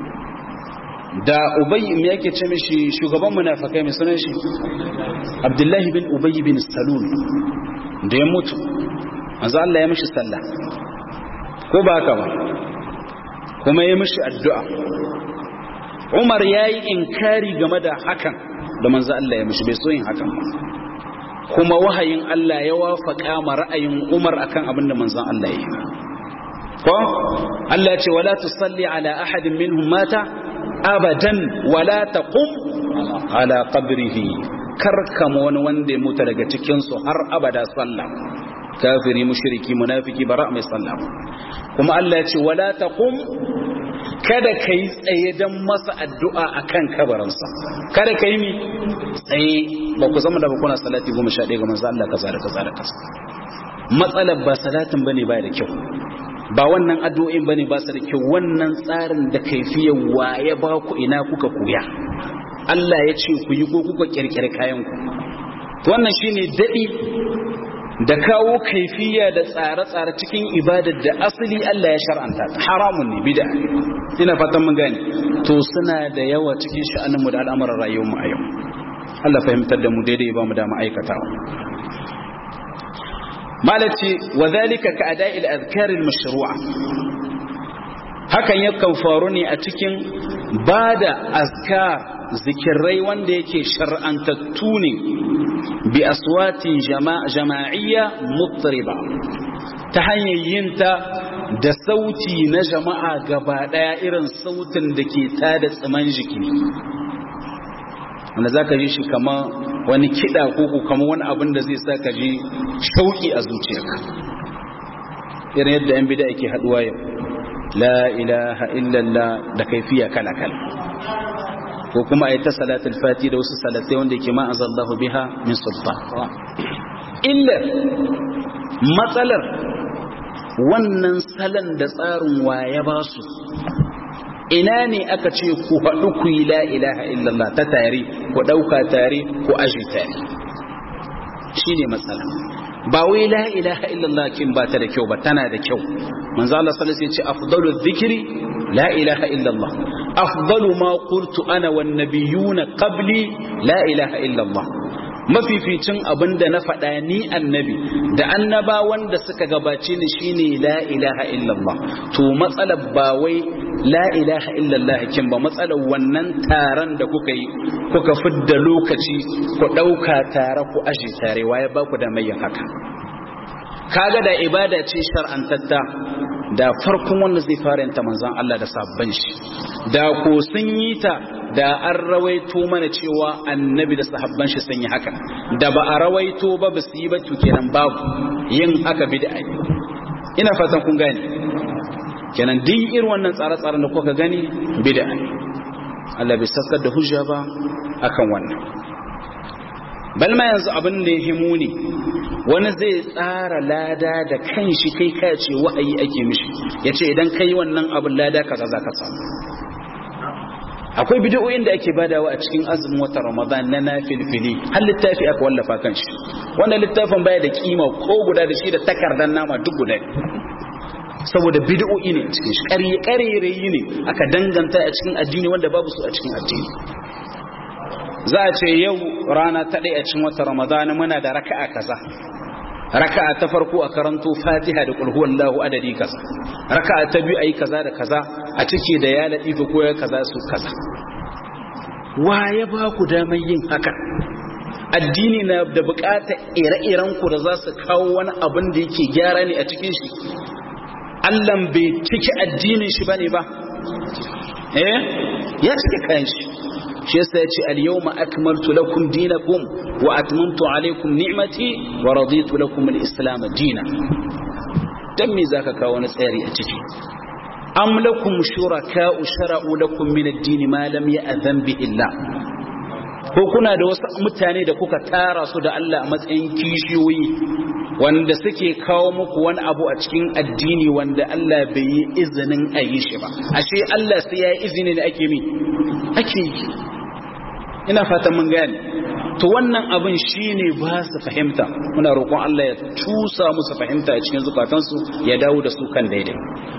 A: da ubayy me yake ce mishi shugaban munafikai mai sunan shi abdullahi bin ubayy bin salul da ya mutu manzo Allah ya mishi sallah ko ba haka ba kuma ya mishi addu'a Umar yayi inkari game da hakan da manzo Allah ya mishi bai so yin hakan ba kuma wahayin Allah ya wafaka ma ra'ayin Umar akan abin da manzon Allah ya yi ko Allah ya ce wala tusalli ala ahadin minhum mata abadan wala taqum ala qabrihi karkama wani wanda ya mutu daga cikin su har abada sallah kafiri mushriki munafiki bara mai sallah kuma Allah ya ce wala taqum kada ka yi tsaye don masa addu'a a kan kabarinsa kada ka yi mi tsaye ba ku zama da ba kuna salati goma sha ɗaya ga manzo Allah kaza da kaza da kaza matsalar ba salatin ba ne ba da kyau ba wannan addu'o'in ba ne ba su da kyau wannan tsarin da kaifiyar waye ba ku ina kuka koya Allah ya ce ku yi ko kuka kirkiri kayan ku wannan shine daɗi da kawo kaifiya da tsare-tsare cikin ibadar da asali Allah ya shar'anta haramun ne bid'a ina fatan mun gane to suna da yawa cikin sha'anin mu da al'amuran rayuwar mu a yau Allah fahimtar da mu daidai ba mu da ma'aikatawa malaci wa zalika ka ada'il azkar al mashru'a hakan yakan faru ne a cikin bada azkar zikirai wanda yake shar'antattu ne bi aswatin jama'iyya mutriba ta hanyar yinta da sauti na jama'a gaba daya irin sautin da ke tada tsiman jiki wanda za ka ji shi kama wani kiɗa ko kama wani abin da zai sa ka ji shauƙi a zuciyarka irin yadda yan bida yake haɗuwa yau la ilaha illallah da kaifiya kala-kala ko kuma a yi ta salatul fati da wasu salatai wanda ke ma'an zallahu biha min sultan illar matsalar wannan salon da tsarin waye ba su ina ne aka ce ku haɗu ku yi la ilaha illallah ta tare ku ɗauka tare ku aji tare shi ne matsala ba wai la ilaha illallah kin ba ta da kyau ba tana da kyau manzo Allah sallallahu alaihi wasallam ya ce afdalu dhikri la ilaha illallah afdalu ma qultu ana wan nabiyuna qabli la ilaha illallah mafificin abinda na faɗa ni annabi da annaba wanda suka gabace ni shine la ilaha illallah to matsalar ba wai la ilaha illallah kin ba matsalar wannan taron da kuka yi kuka fidda lokaci ku ɗauka tare ku aje tare waye ba ku da mai haka kaga da ibada ce shar'antatta da farkon wanda zai fara yanta manzan Allah da sabban shi da ko sun yi ta da an rawaito mana cewa annabi da sahabban shi sun yi haka da ba a rawaito ba ba su yi ba to kenan babu yin haka bid'a ina fatan kun gane kenan din irin wannan tsare-tsaren da kuka gani bid'a Allah bai saskar da hujja ba akan wannan balma yanzu abin da ya himu ne wani zai tsara lada da kan shi kai ka ce wa'ayi ake mishi ya ce idan ka yi wannan abin lada kaza za ka samu akwai bidiyoyin da ake badawa a cikin azumin wata ramadan na nafilfili har littafi aka wallafa kan shi wannan littafin baya da kima ko guda da shi da takardar nama duk guda saboda bidiyoyi ne cikin shi ƙarerayi ne aka danganta a cikin addini wanda babu su a cikin addini za a ce yau rana ta ɗaya a cikin wata ramadana muna da raka'a kaza raka'a ta farko a karanto fatiha da kulhu wallahu adadi kaza raka'a ta biyu ayi kaza da kaza a cike da ya latifa ko ya kaza su kaza wa ya ba ku damar yin haka addini na da bukatar ire-iren ku da za su kawo wani abin da yake gyara ne a cikin shi Allah bai cike addinin shi bane ba eh ya cike kayan shi shi yasa ya ce al-yawma akmaltu lakum dinakum wa atmamtu alaykum ni'mati wa raditu lakum al-islam dinan dan me zaka kawo wani tsari a ciki am lakum shuraka'u shara'u lakum min ad-din ma lam ya'zan bihi Allah ko kuna da wasu mutane da kuka tara su da Allah a matsayin kishiyoyi wanda suke kawo muku wani abu a cikin addini wanda Allah bai yi izinin a yi shi ba ashe Allah sai ya yi izini da ake mi ake yi ina fatan mun gane to wannan abin shine ba su fahimta muna roƙon Allah ya tusa musu fahimta a cikin zukatansu ya dawo da su kan daidai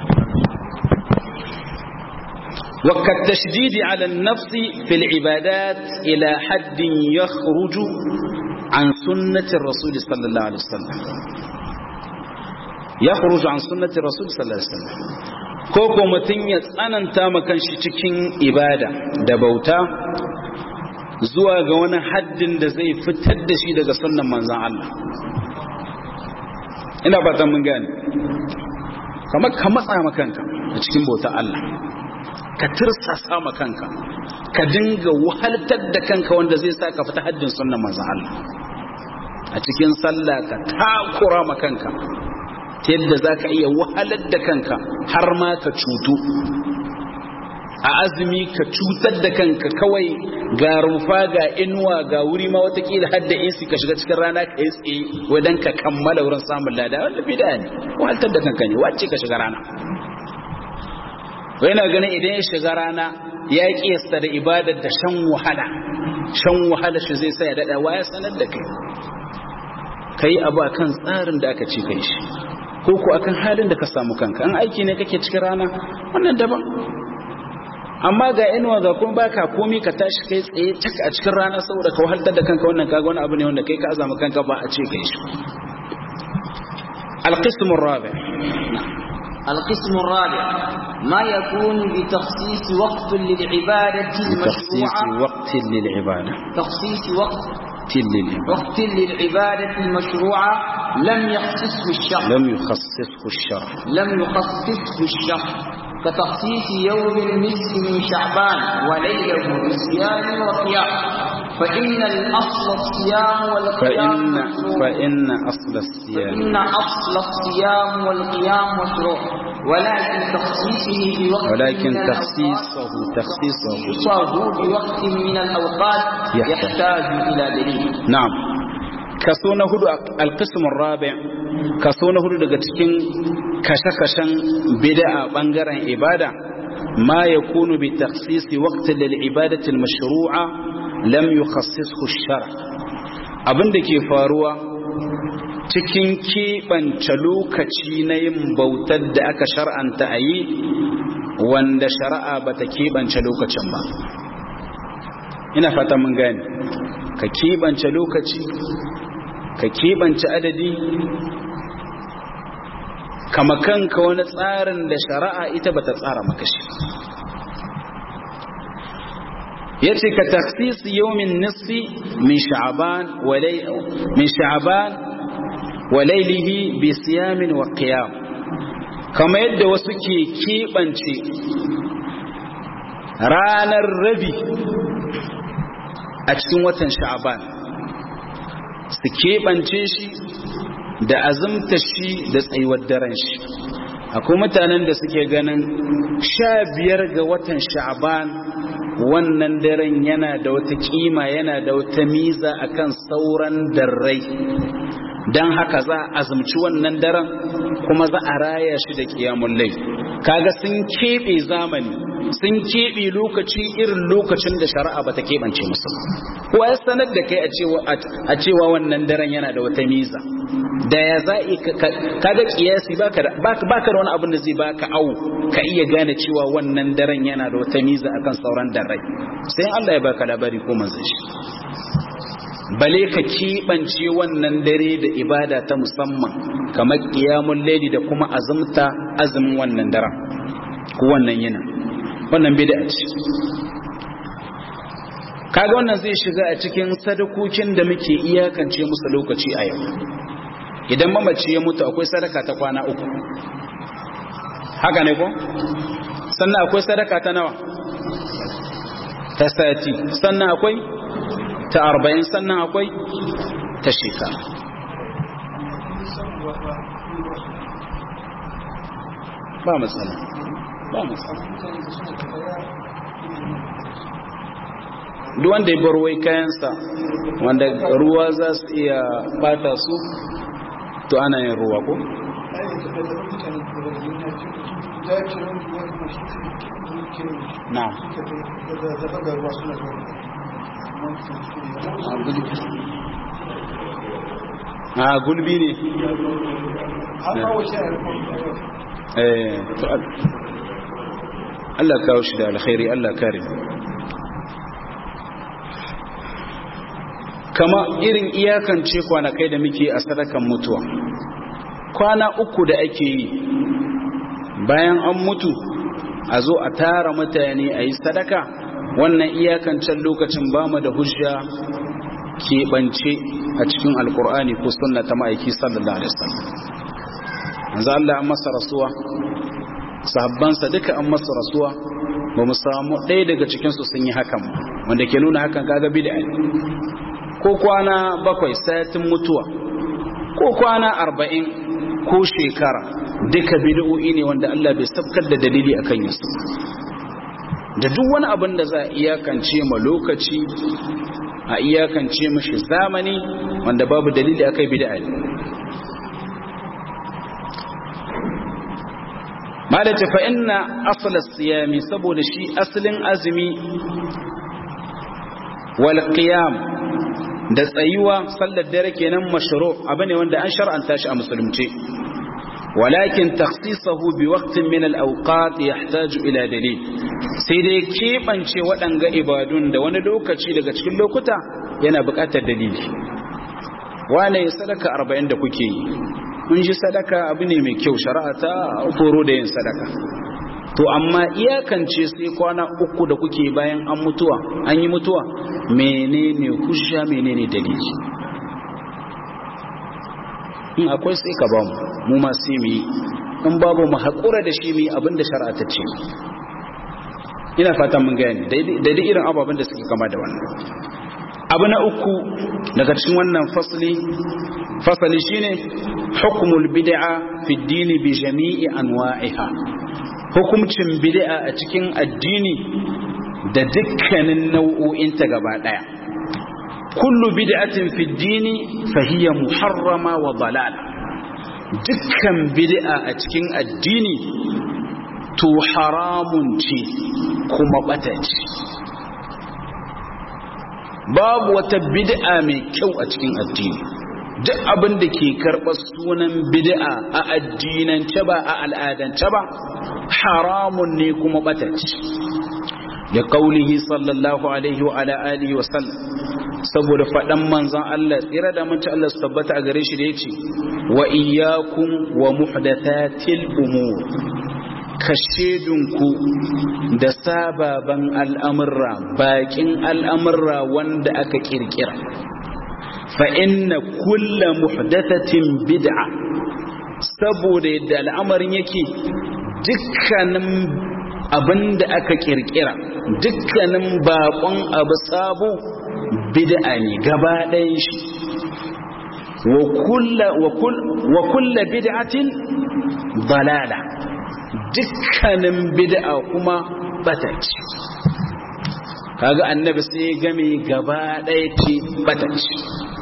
A: وكالتشديد على النفس في العبادات إلى حد يخرج عن سنة الرسول صلى الله عليه وسلم يخرج عن سنة الرسول صلى الله عليه وسلم ko ko mutum ya tsananta makan shi cikin ibada da bauta zuwa ga wani haddin da zai fitar da shi daga sunnan manzan Allah ina fatan mun gane kamar ka matsa makanka a cikin bauta Allah ka tirsasa makanka ka dinga wahaltar da kanka wanda zai sa ka fita haddin sunnan manzan Allah a cikin sallah ka takura makanka ta yadda za ka iya wahalar da kanka har ma ka cutu a azumi ka cutar da kanka kawai ga rufa ga inuwa ga wuri ma watakila har da isi ka shiga cikin rana ka yi tsaye wadan ka kammala wurin samun lada wanda bida ne wahaltar da kanka ne wacce ka shiga rana wai na ganin idan ya shiga rana ya kiyasta da ibadar da shan wahala shan wahala shi zai sa ya daɗa waya sanar da kai ka yi abu akan tsarin da aka ce kai shi ko ko akan halin da ka samu kanka an aiki ne kake cikin rana wannan daban amma ga inuwa ga kuma baka komi ka tashi kai tsaye cak a cikin rana saboda ka wahaltar da kanka wannan kaga wani abu ne wanda kai ka azama kanka ba a ce kai shi القسم الرابع
B: القسم الرابع ما يكون بتخصيص وقت للعبادة
A: تخصيص
B: المشروعة
A: وقت للعبادة
B: تخصيص وقت
A: للعبادة
B: وقت للعبادة المشروعة لم يخصصه الشرع
A: لم يخصصه الشرع
B: لم يخصصه الشرع كتخصيص يوم النصف من شعبان وليله بصيام وقيام فإن الأصل الصيام والقيام
A: فإن
B: مشروع
A: فإن أصل الصيام
B: فإن أصل الصيام والقيام مشروع ولكن تخصيصه بوقت
A: ولكن
B: من
A: تخصيصه تخصيصه
B: تخصيصه بوقت من الأوقات
A: يحتاج.
B: يحتاج إلى دليل
A: na'am kaso na hudu alqismur rabi kaso na hudu daga cikin kashe-kashen bid'a bangaren ibada ma yakunu bi takhsisi waqti lil ibadati al mashru'a lam yukhassishu ash-shar' abinda ke faruwa cikin keɓance lokaci na yin bautar da aka shar'anta a yi wanda shari'a bata keɓance lokacin ba ina fata mun gane ka keɓance lokaci ka keɓance adadi kama kanka wani tsarin da shari'a ita bata tsara maka shi yace ka takhsis yawmin nisfi min sha'ban wa min sha'ban wa laylihi bi siyamin wa qiyam kama yadda wasu ke keɓance ranar rabi a cikin watan sha'aban su keɓance shi da azumta shi da tsayuwar daren shi akwai mutanen da suke ganin sha biyar ga watan sha'aban wannan daren yana da wata kima yana da wata miza akan sauran darrai don haka za a azumci wannan daren kuma za a raya shi da kiyamun lai kaga sun keɓe zamani sun keɓe lokaci irin lokacin da shari'a ba ta keɓance musu kuwa ya sanar da kai a cewa wannan daren yana da wata miza da ya za kaga kiyasi baka da wani abin da zai baka au ka iya gane cewa wannan daren yana da wata miza akan sauran darrai sai Allah ya baka labari ko manzon shi bale ka keɓance wannan dare da ibada ta musamman kamar ƙiyamun laili da kuma azumta azumin wannan daren ko wannan yana wannan bid'a ce kaga wannan zai shiga a cikin sadakokin da muke iyakance musu lokaci a yau idan mamaci ya mutu akwai sadaka ta kwana uku haka ne ko sannan akwai sadaka ta nawa ta sati sannan akwai ta arba'in sannan akwai ta shekara ba matsala ba matsala duk wanda ya bar wai kayansa wanda ruwa za su iya bata su to ana yin ruwa ko? na a gulbi ne eh to Allah kawo shi da alkhairi Allah kare kama irin iyakance kwanakai da muke a sadakan mutuwa kwana uku da ake yi bayan an mutu a zo a tara mutane a yi sadaka wannan iyakancan lokacin ba mu da hujja keɓance a cikin alkur'ani ko sunna ta ma'aiki sallallahu alaihi wasallam yanzu Allah an masa rasuwa sahabbansa duka an masa rasuwa ba mu samu ɗaya daga cikinsu sun yi hakan wanda ke nuna hakan kaga bid'a ko kwana bakwai satin mutuwa ko kwana arba'in ko shekara duka bid'o'i ne wanda Allah bai sabkar da dalili akan yasu da duk wani abin da za a iyakance ma lokaci a iyakance mashi zamani wanda babu dalili akai bid'a ne malaka fa inna asl as-siyami saboda shi asalin azumi wal qiyam da tsayuwa sallar dare kenan mashru abane wanda an shar'anta shi a musulunci walakin takhsisahu bi waqtin min al-awqat yahtaju ila dalil sai dai kebance waɗanga ibadun da wani lokaci daga cikin lokuta yana buƙatar dalili wane sadaka 40 da kuke yi mun ji sadaka abu ne mai kyau shari'a ta foro da yin sadaka to amma iyakance sai kwana uku da kuke bayan an mutuwa an yi mutuwa menene hujja menene dalili in akwai sai ka bamu mu ma sai mu yi in babu mu haƙura da shi mu yi abin da shari'a ta ce ina fatan mun gani daidai irin ababen da suke kama da wannan abu na uku daga cikin wannan fasali fasali shine hukmul bid'a fi dini bi jami'i anwa'iha hukumcin bid'a a cikin addini da dukkanin nau'o'inta gaba daya kullu bid'atin fi dini fa hiya muharrama wa dalal dukkan bid'a a cikin addini to haramun ce kuma bata ce babu wata bid'a mai kyau a cikin addini duk abin da ke karɓar sunan bid'a a addinance ba a al'adance ba haramun ne kuma ɓatacci da kaulihi sallallahu alaihi wa ala alihi wa sallam saboda faɗan manzon Allah tsira da manci Allah su tabbata a gare shi da yace wa iyyakum wa muhdathatil umur kashedunku da sababan al'amurra bakin al'amurra wanda aka kirkira fa inna kulla muhdathatin bid'a saboda yadda al'amarin yake dukkanin abin da aka kirkira dukkanin bakon abu sabo bid'a ne gaba ɗayan shi wa kulla bid'atin dalala dukkanin bid'a kuma bata ce kaga annabi sai game gaba ɗaya ce bata ce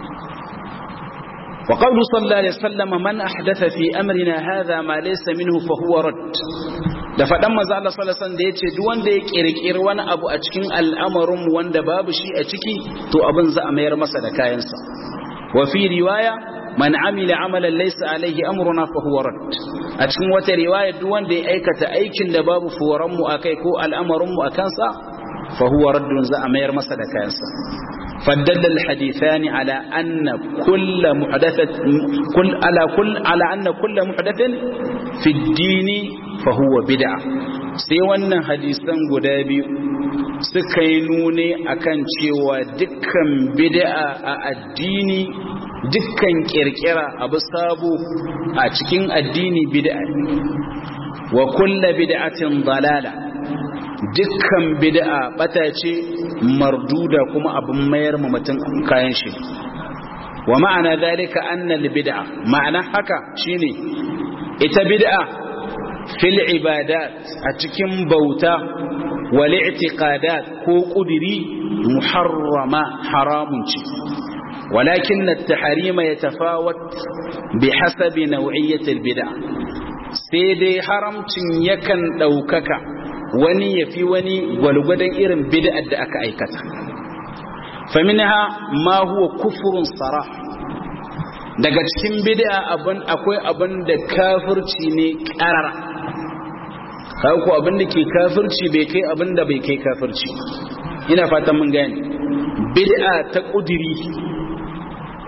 A: وقول صلى الله عليه وسلم من أحدث في أمرنا هذا ما ليس منه فهو رد da faɗan maza Allah sallallahu alaihi wasallam da yace duk wanda ya kirkiri wani abu a cikin al'amarin wanda babu shi a ciki to abin za a mayar masa da kayansa wa fi riwaya man amila amalan laysa alaihi amruna fa huwa rad a cikin wata riwaya duk wanda ya aikata aikin da babu fuwaran mu akai ko al'amarin mu akan sa fa huwa raddun za a mayar masa da kayansa فدل الحديثان على أن كل محدثة كل على كل على أن كل محدث في الدين فهو بدعة sai wannan hadisan guda biyu suka yi nune akan cewa dukkan bid'a a addini dukkan kirkira abu sabo a cikin addini bid'a wa kulla bid'atin dalala dukkan bid'a bata ce marduda kuma abin mayar ma mutum kayan shi wa ma'ana dalika anna bid'a ma'ana haka shine ita bid'a fil ibadat a cikin bauta wal i'tiqadat ko kudiri muharrama haramun ce ولكن التحريم يتفاوت بحسب نوعية البدع سيدي حرمتين يكن دوكك wani ya fi wani gwalgwadon irin bid'ar da aka aikata faminha ma huwa kufurun sara daga cikin bid'a abin akwai abin da kafirci ne karara kai ko abin da ke kafirci bai kai abin da bai kai kafirci ina fatan mun gane bid'a ta kudiri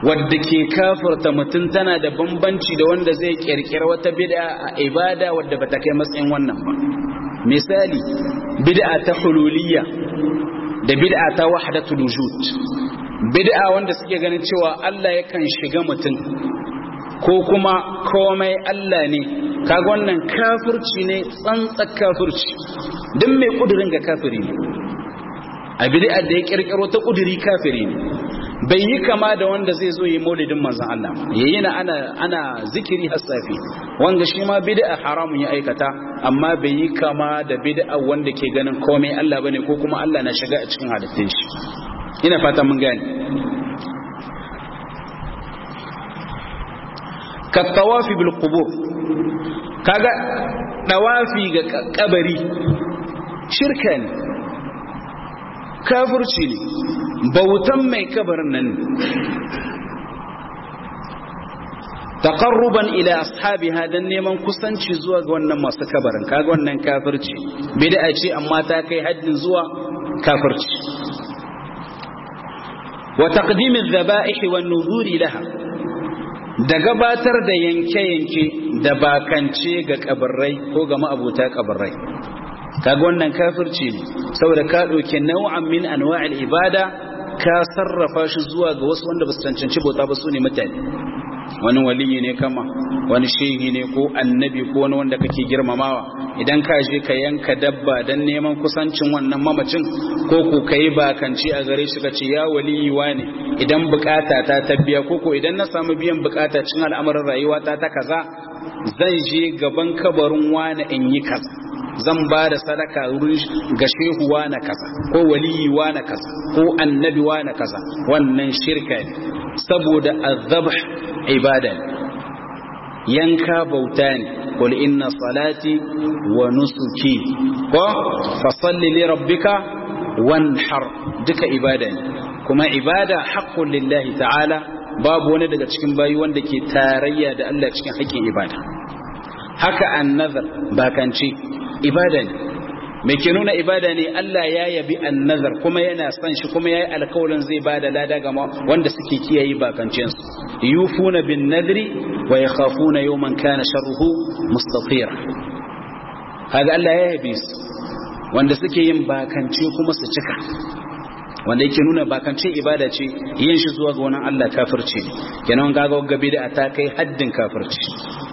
A: wadda ke kafirta mutum tana da bambanci da wanda zai kirkira wata bid'a a ibada wadda bata kai matsayin wannan ba misali bid'a ta hululiyya da bid'a ta wahdatul wujud bid'a wanda suke ganin cewa Allah yakan shiga mutum ko kuma komai Allah ne kaga wannan kafirci ne tsantsar kafirci duk mai kudirin ga kafiri ne a bid'a da ya kirkiro ta kudiri kafiri ne bai yi kama da wanda zai zo yi maulidin manzon Allah yayi na ana ana zikiri hasafi wanda shi ma bid'a haramun ya aikata amma bai yi kama da bid'a wanda ke ganin komai Allah bane ko kuma Allah na shiga a cikin halittun shi ina fata mun gane ka tawafi bil qubur kaga dawafi ga kabari shirka ne kafirci ne bautan mai kabarin nan taqarruban ila ashabiha dan neman kusanci zuwa ga wannan masu kabarin kaga wannan kafirci bid'a ce amma ta kai haddin zuwa kafirci wa taqdim adh-dhaba'ih wan nuzuri laha da gabatar da yanke-yanke da bakance ga kabarrai ko ga ma'abuta kabarrai kaga wannan kafirci ne saboda ka ɗauki nau'an min anwa'il ibada ka sarrafa shi zuwa ga wasu wanda ba su cancanci bauta ba su ne mutane wani waliyi ne kama wani shehi ne ko annabi ko wani wanda kake girmamawa idan ka je ka yanka dabba don neman kusancin wannan mamacin ko ko ka yi bakanci a gare shi ka ce ya waliyi ne idan bukata ta tabbiya ko ko idan na samu biyan bukata cin al'amarin rayuwa ta ta kaza zan je gaban kabarin wani in yi kaza zan ba da sadaka wurin ga shehu na kaza ko waliyi na kaza ko annabi na kaza wannan shirka ne saboda azabh ibada ne yanka bauta ne qul inna salati wa nusuki ko fa salli li rabbika wanhar duka ibada ne kuma ibada haqqun lillahi ta'ala babu wani daga cikin bayi wanda ke tarayya da Allah cikin haƙƙin ibada haka annazar bakance ibada ne mai ke nuna ibada ne Allah ya yabi annazar kuma yana son shi kuma ya yi alkawarin zai ba da lada ga wanda suke kiyaye bakancensu yufuna bin nadri wa ya khafuna yawman kana sharruhu mustatira kaga Allah ya yabi su wanda suke yin bakance kuma su cika wanda yake nuna bakance ibada ce yin shi zuwa ga wani Allah kafirci kenan kaga gabi da ta kai haddin kafirci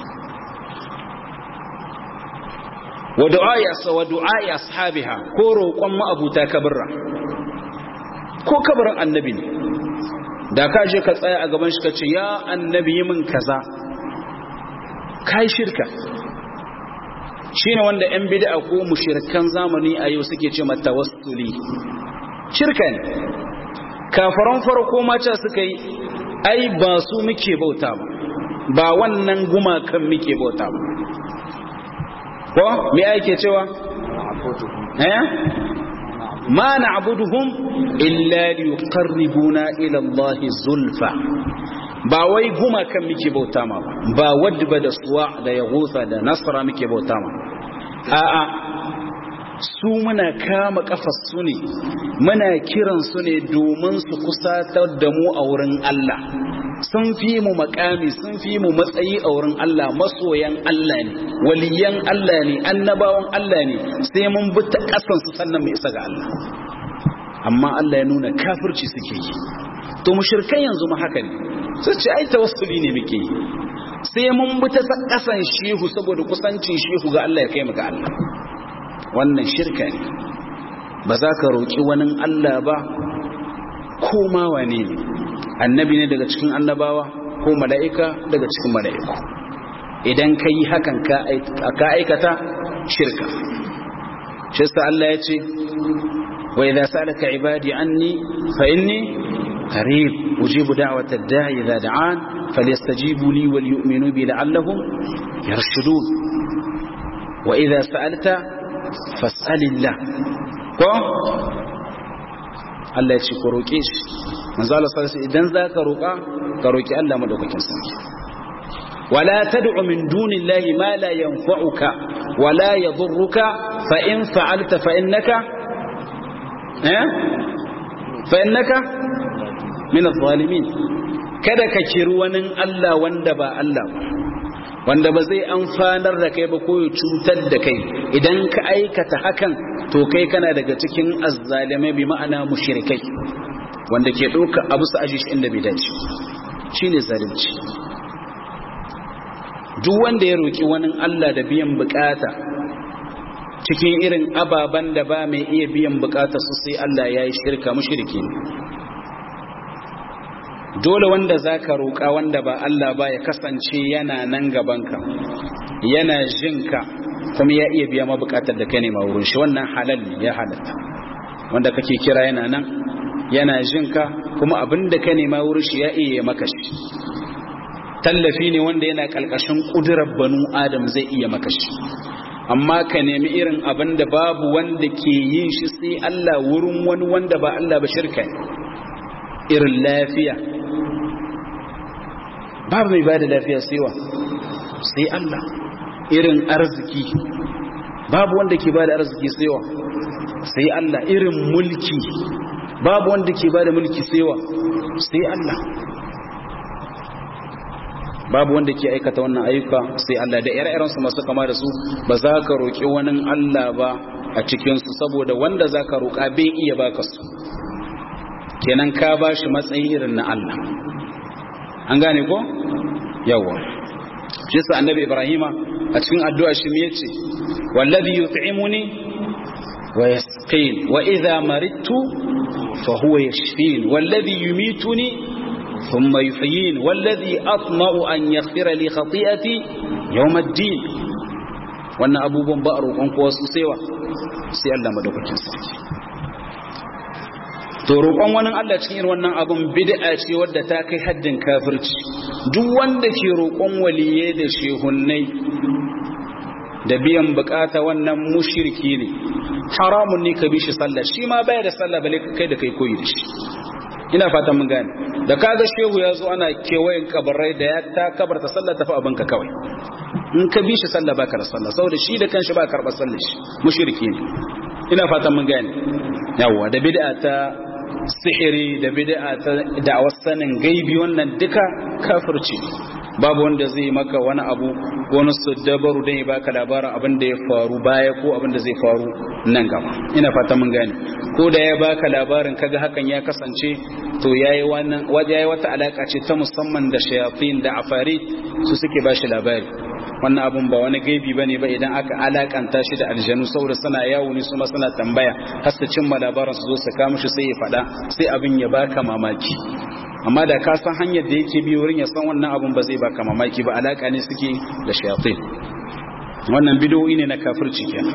A: wa du'a'i wa du'a'i ashabiha ko roƙon ma'abuta kabirra ko kabarin annabi ne da ka je ka tsaya a gaban shi ka ce ya annabi yi min kaza kai shirka shine wanda yan bid'a ko mushrikan zamani a yau suke ce mata tawassuli shirka ne kafaran farko mata suka yi ai ba su muke bauta ba ba wannan gumakan muke bauta ba ko me ake cewa eh ma na'buduhum illa liqarribuna ila Allah zulfa ba wai guma kan muke bauta ma ba wadda ba da suwa da yagusa da nasra muke bauta ma a'a su muna kama kafar su ne muna kiran su ne domin su kusatar da mu a wurin Allah sun fi mu makami sun fi mu matsayi a wurin Allah masoyan Allah ne waliyan Allah ne annabawan Allah ne sai mun bi ta kasan su sannan mu isa ga Allah amma Allah ya nuna kafirci suke yi to mushrikan yanzu ma haka ne sai ce ai tawassuli ne muke yi sai mun bi ta kasan shehu saboda kusancin shehu ga Allah ya kai mu ga Allah wannan shirka ne ba za ka roki wani Allah ba ko ma wane ne annabi ne daga cikin annabawa ko mala'ika daga cikin mala'iku idan ka yi hakan ka aikata shirka shi sa Allah ya ce wa idza salaka ibadi anni fa inni qarib ujibu da'wata ad-da'i idza da'an falyastajibu li wal yu'minu bi la'allahum yarshudun wa idza sa'alta fas'alillah ko Allah ya ce ku roƙe shi manzo Allah sallallahu alaihi idan zaka roƙa ka roƙi Allah madaukakin sarki wala tad'u min dunillahi ma la yanfa'uka wala yadhurruka fa in fa'alta fa innaka eh fa innaka min adh-dhalimin kada ka kiri wani Allah wanda ba Allah ba wanda ba zai amfanar da kai ba ko ya cutar da kai idan ka aikata hakan to kai kana daga cikin azzalimai bi ma'ana mushrikai wanda ke ɗauka abu su aji inda bai dace shine zalunci duk wanda ya roki wani Allah da biyan bukata cikin irin ababen da ba mai iya biyan bukata su sai Allah ya yi shirka mushriki ne dole wanda za ka roƙa wanda ba Allah ba ya kasance yana nan gabanka yana jinka kuma ya iya biya mabukatar da ka nema wurin shi wannan halal ne ya halatta wanda kake kira yana nan yana jinka kuma abin da ka nema wurin shi ya iya maka shi tallafi ne wanda yana ƙalƙashin ƙudurar banu adam zai iya maka shi amma ka nemi irin abin da babu wanda ke yin shi sai Allah wurin wani wanda ba Allah ba shirka irin lafiya babu mai ba da lafiya saiwa sai Allah irin arziki babu wanda ke ba da arziki saiwa sai Allah irin mulki babu wanda ke ba da mulki saiwa sai Allah babu wanda ke aikata wannan ayyuka sai Allah da ire-irensu masu kama da su ba za ka roƙi wani Allah ba a cikinsu saboda wanda za ka roƙa bai iya baka su kenan ka ba shi matsayi irin na Allah an gane ko yawa shi sa annabi ibrahima a cikin addu'a shi me yace wallazi yut'imuni wa yasqin wa idha maridtu fa huwa yashfin wallazi yumituni thumma yuhyin wallazi atma'u an yaghfira li khati'ati yawm ad-din wannan abubuwan ba a roƙon kowa su saiwa sai Allah madaukakin sarki to roƙon wani Allah cikin irin wannan abun bid'a ce wadda ta kai haddin kafirci duk wanda ke roƙon waliye da shehunnai da biyan bukata wannan mushriki ne haramun ne ka bi shi sallah shi ma baya da sallah bale kai da kai koyi da shi ina fatan mun gane da kaga shehu ya zo ana kewayen kabarai da ya ta kabarta sallah tafi abinka kawai in ka bi shi sallah baka da sallah saboda shi da kanshi ba karɓar sallah shi mushriki ne ina fatan mun gane yawa da bid'a ta sihiri da bid'a ta da'awar sanin gaibi wannan duka kafirci babu wanda zai maka wani abu wani dabaru dan ya baka labarin abin da ya faru baya ko abin da zai faru nan gaba ina fata mun gane ko da ya baka labarin kaga hakan ya kasance to yayi wannan waje yayi wata alaka ce ta musamman da shayatin da afari su suke bashi labari wannan abun ba wani gaibi bane ba idan aka alakanta shi da aljanu saboda suna yawo ne su ma suna tambaya har su cimma labarin su zo su kawo shi sai ya fada sai abin ya baka mamaki amma da ka san hanyar da yake bi wurin ya san wannan abun ba zai baka mamaki ba alaka ne suke da shayatin wannan bid'o'i ne na kafirci kenan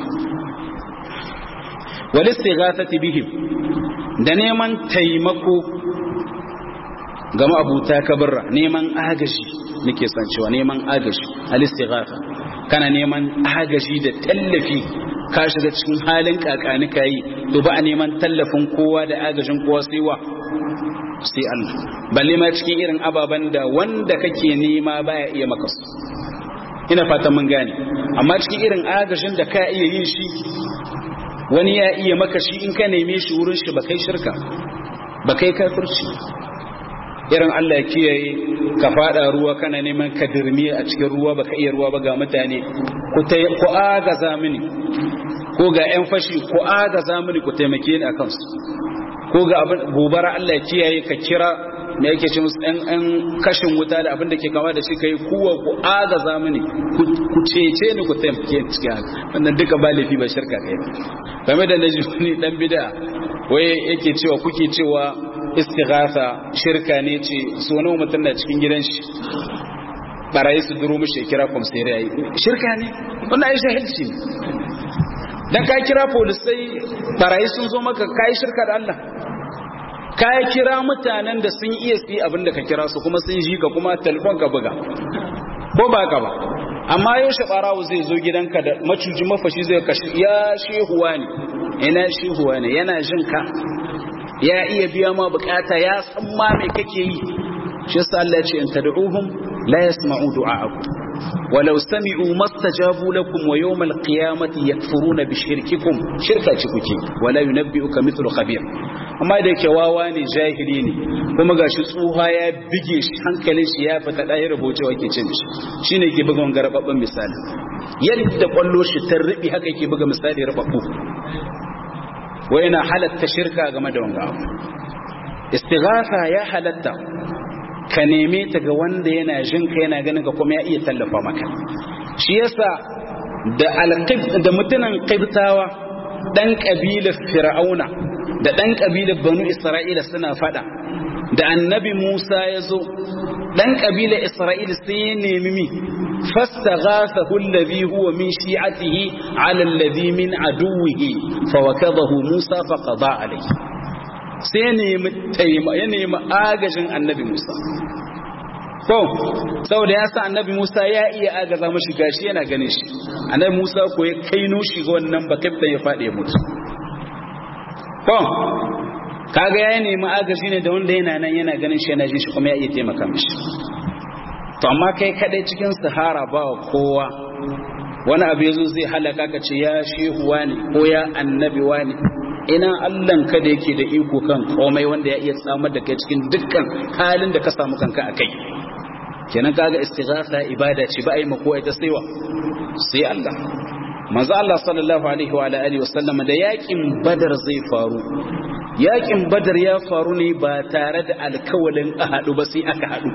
A: wal istighathati bihim da neman taimako ga ma'abuta kabarra neman agaji nake san cewa neman agaji al-istighatha kana neman agaji da tallafi ka shiga cikin halin kakani kai to ba a neman tallafin kowa da agajin kowa sai wa sai Allah balle ma cikin irin ababan da wanda kake nema baya iya maka su ina fatan mun gane amma cikin irin agajin da ka iya yin shi wani ya iya maka shi in ka neme shi wurin shi ba kai shirka ba kai kafirci irin Allah kiyaye ka fada ruwa kana neman ka dirmi a cikin ruwa baka iya ruwa ba ga mutane ku ku agaza mini ko ga ƴan fashi ku agaza mini ku taimake ni akan su ko ga abin gobara Allah kiyaye ka kira me yake ce musu ɗan kashin wuta da abin da ke kama da shi kai kuwa ku agaza mini ku cece ni ku taimake ni cikin haka wannan duka ba laifi ba shirka kai game da naji wani dan bid'a wai yake cewa kuke cewa istighatha shirka ne ce so nawa mutum na cikin gidan shi barayi su duro mishi kira kwamsere yayi shirka ne wannan ai shahilci ne dan ka kira polisai barayi sun zo maka kai shirka da Allah ka kira mutanen da sun iya su abin da ka kira su kuma sun ji ka kuma telefon ka buga ko ba ka ba amma yau barawo zai zo gidanka da macuji mafashi zai kashi ya shehuwa ne ina shehuwa ne yana jin ka ya iya biya ma bukata ya san ma me kake yi shi yasa Allah ya ce in tad'uhum la yasma'u du'a'akum walau sami'u mastajabu lakum wa yawmal qiyamati yakfuruna bi shirkikum shirka ci kuke wala yunabbi'uka mithlu khabir amma da yake wawa ne jahili ne kuma gashi tsuha ya bige shi hankalin shi ya fita ɗaya rubucewa ke cin shi shine ke buga wanga rababban misali yadda kwallo shi ta riɓi haka yake buga misali rababbu wa yana halatta shirka game da wanga abu istighatha ya halatta ka neme ta ga wanda yana jin ka yana ganin ka kuma ya iya tallafa maka shi yasa da alqib da mutunan qibtawa dan kabilar fir'auna da dan kabilar banu isra'ila suna fada da annabi Musa ya zo dan kabilar isra'ila sai ya nemi mi fastaghathahu alladhi huwa min shi'atihi 'ala alladhi min aduwwihi fawakadahu Musa faqada alayhi sai ya nemi taima ya nemi agajin annabi Musa ko saboda ya sa annabi Musa ya iya agaza mashi gashi yana ganin shi annabi Musa ko ya kaino shi ga wannan bakabta ya fade mutu ko kaga ya nemi agaji ne da wanda yana nan yana ganin shi yana jin shi kuma ya iya taimaka mishi to amma kai kadai cikin sahara ba kowa wani abu yazo zai halaka ka ce ya shehu wani ko ya annabi wani ina Allahn ka da yake da iko kan komai wanda ya iya samar da kai cikin dukkan halin da ka samu kanka a kai kenan kaga istighatha ibada ce ba ai mako ai ta saiwa sai Allah manzo Allah sallallahu alaihi wa alihi wasallam da yakin badar zai faru yakin badar ya faru ne ba tare da alkawalin a hadu ba sai aka hadu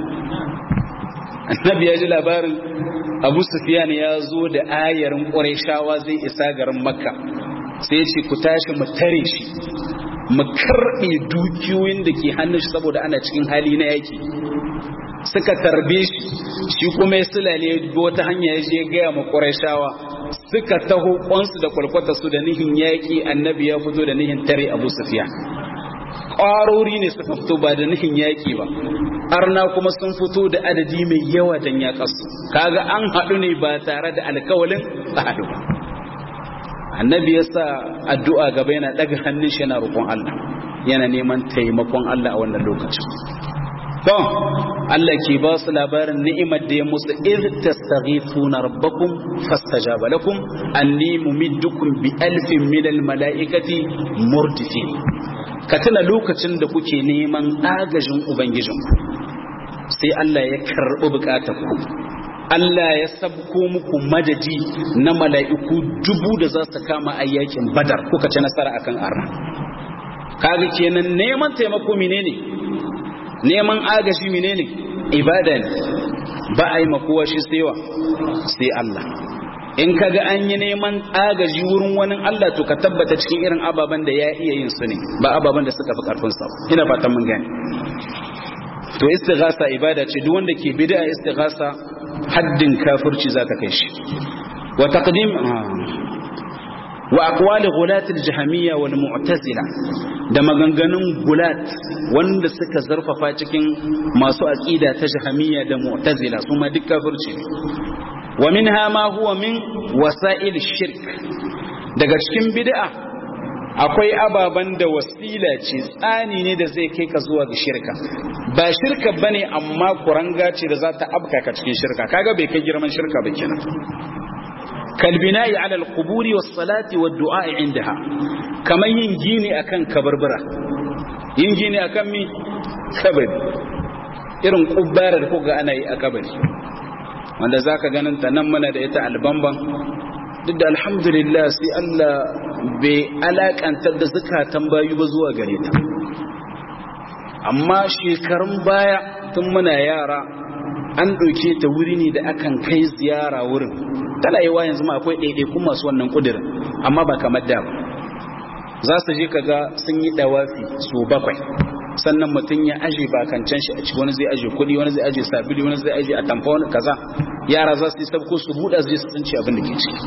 A: annabi ya ji labarin Abu Sufyan ya zo da ayarin Qurayshawa zai isa garin Makka sai ya ce ku tashi mu tare shi mu karbe dukiyoyin da ke hannun shi saboda ana cikin hali na yaki suka tarbe shi shi kuma ya sulale wata hanya ya je gaya ma ƙurashawa suka taho kwansu da kwalkwata su da nihin yaƙi annabi ya fito da nihin tare abu sufiya ƙwarori ne suka fito ba da nihin yaƙi ba arna kuma sun fito da adadi mai yawa don yaƙasu kaga an haɗu ne ba tare da alkawalin a haɗu ba annabi ya sa addu'a gaba yana ɗaga hannun shi yana roƙon Allah yana neman taimakon Allah a wannan lokacin don Allah ke ba su labarin ni'imar da ya musu iz tastaghithuna rabbakum fastajaba lakum anni mumiddukum bi alfin min al malaikati murdifin ka tuna lokacin da kuke neman agajin ubangijin sai Allah ya karbi bukatar ku Allah ya sabko muku madadi na mala'iku dubu da za su kama ayyakin badar kuka ci nasara akan arna kaga kenan neman taimako menene neman agaji menene ibada ne ba a yi makowa shi saiwa sai Allah in kaga an yi neman agaji wurin wani Allah to ka tabbata cikin irin ababen da ya iya yin su ne ba ababen da suka fi karfin sa ina fatan mun gane to istighasa ibada ce duk wanda ke bid'a istighasa haddin kafirci zaka kai shi wa taqdim wa aqwali ghulat al-jahmiyya wal mu'tazila da maganganun gulat wanda suka zarfafa cikin masu aqida ta jahmiyya da mu'tazila su ma duk kafirci wa minha ma huwa min wasa'il shirk daga cikin bid'a akwai ababan da wasila ce tsani ne da zai kai ka zuwa ga shirka ba shirka bane amma kuranga ce da za ta abka ka cikin shirka kaga bai kai girman shirka ba kenan kalbina'i ala alquburi was salati wad du'a indaha kamar yin gini akan kabarbara yin gini akan mi kabari irin kubbara da kuga ana yi a kabari wanda zaka ganin ta nan muna da ita albamban duk da alhamdulillah sai Allah bai alakantar da zakatan bayu ba zuwa gare ta amma shekarun baya tun muna yara an ɗauke ta wuri ne da akan kai ziyara wurin tana yi wa yanzu ma akwai ɗaiɗaikun masu wannan ƙudurin amma ba kamar da ba za su je kaga sun yi ɗawafi su bakwai sannan mutum ya aje bakancan shi a ci wani zai aje kuɗi wani zai aje sabili wani zai aje atamfa wani kaza yara za su yi sabko su buɗa su je su tsinci abin da ke ciki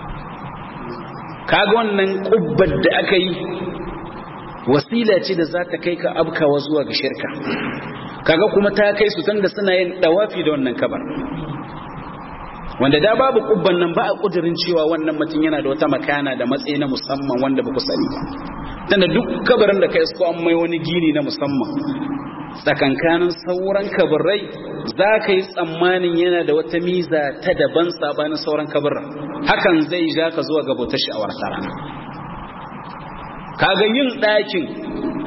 A: kaga wannan ƙubbar da aka yi wasila ce da za ta kai ka abkawa zuwa ga shirka kaga kuma ta kai su tunda suna yin dawafi da wannan kabar wanda da babu kubban nan ba a kudirin cewa wannan mutum yana da wata makana da matsayi na musamman wanda ba ku sani ba tunda duk kabarin da ka isko an mai wani gini na musamman tsakankanin sauran kabarai za ka yi tsammanin yana da wata miza ta daban sabanin sauran kabarin hakan zai ja ka zuwa ga bautar sha'awar rana kaga yin ɗakin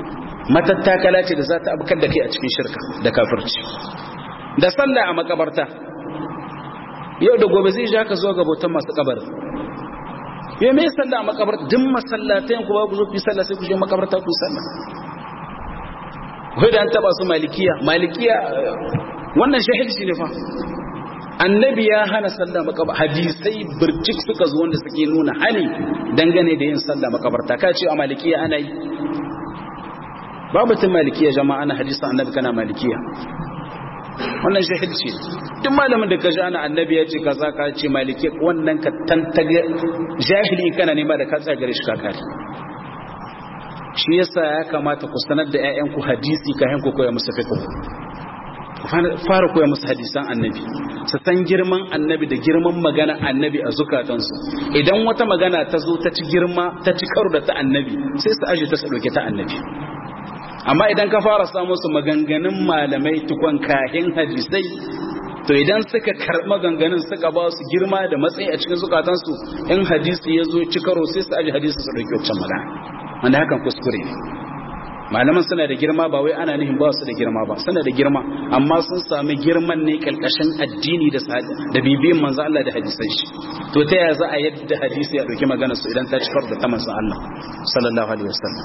A: matattakala ce da za ta abkar da kai a cikin shirka da kafirci da sallah a makabarta yau da gobe zai ja ka zo ga bautan masu kabar yau me sallah a makabarta duk masallatai ku ba ku zo ku yi sallah sai ku je makabarta ku yi sallah wai da an taba su malikiya malikiya wannan shahilci ne fa annabi ya hana sallah makabarta hadisai birjik suka zo wanda suke nuna hani dangane da yin sallah makabarta ka ce a malikiya ana yi babu tun malikiya jama'a ana hadisan annabi kana malikiya wannan shahilci duk malamin da ka ji ana annabi ya ce kaza ka ce maliki wannan ka tantage jahili kana nema da ka tsaya gare shi ka kare shi yasa ya kamata ku sanar da ƴaƴanku hadisi kafin ku koya musu fiqh fara koya musu hadisan annabi su san girman annabi da girman magana annabi a zukatansu idan wata magana ta zo ta ci girma ta ci karo da ta annabi sai su aje ta su dauke ta annabi amma idan ka fara samun su maganganun malamai tukon kahin hadisai to idan suka karɓi maganganun suka ba su girma da matsayi a cikin zukatansu in hadisi ya zo ci karo sai su aje hadisi su dauki wancan magana wanda hakan kuskure ne malaman suna da girma ba wai ana nihin ba su da girma ba suna da girma amma sun sami girman ne kalkashin addini da da bibiyin manzo Allah da hadisan shi to ta yaya za a yadda hadisi ya dauki maganar su idan ta cikar da ta manzo Allah sallallahu alaihi wasallam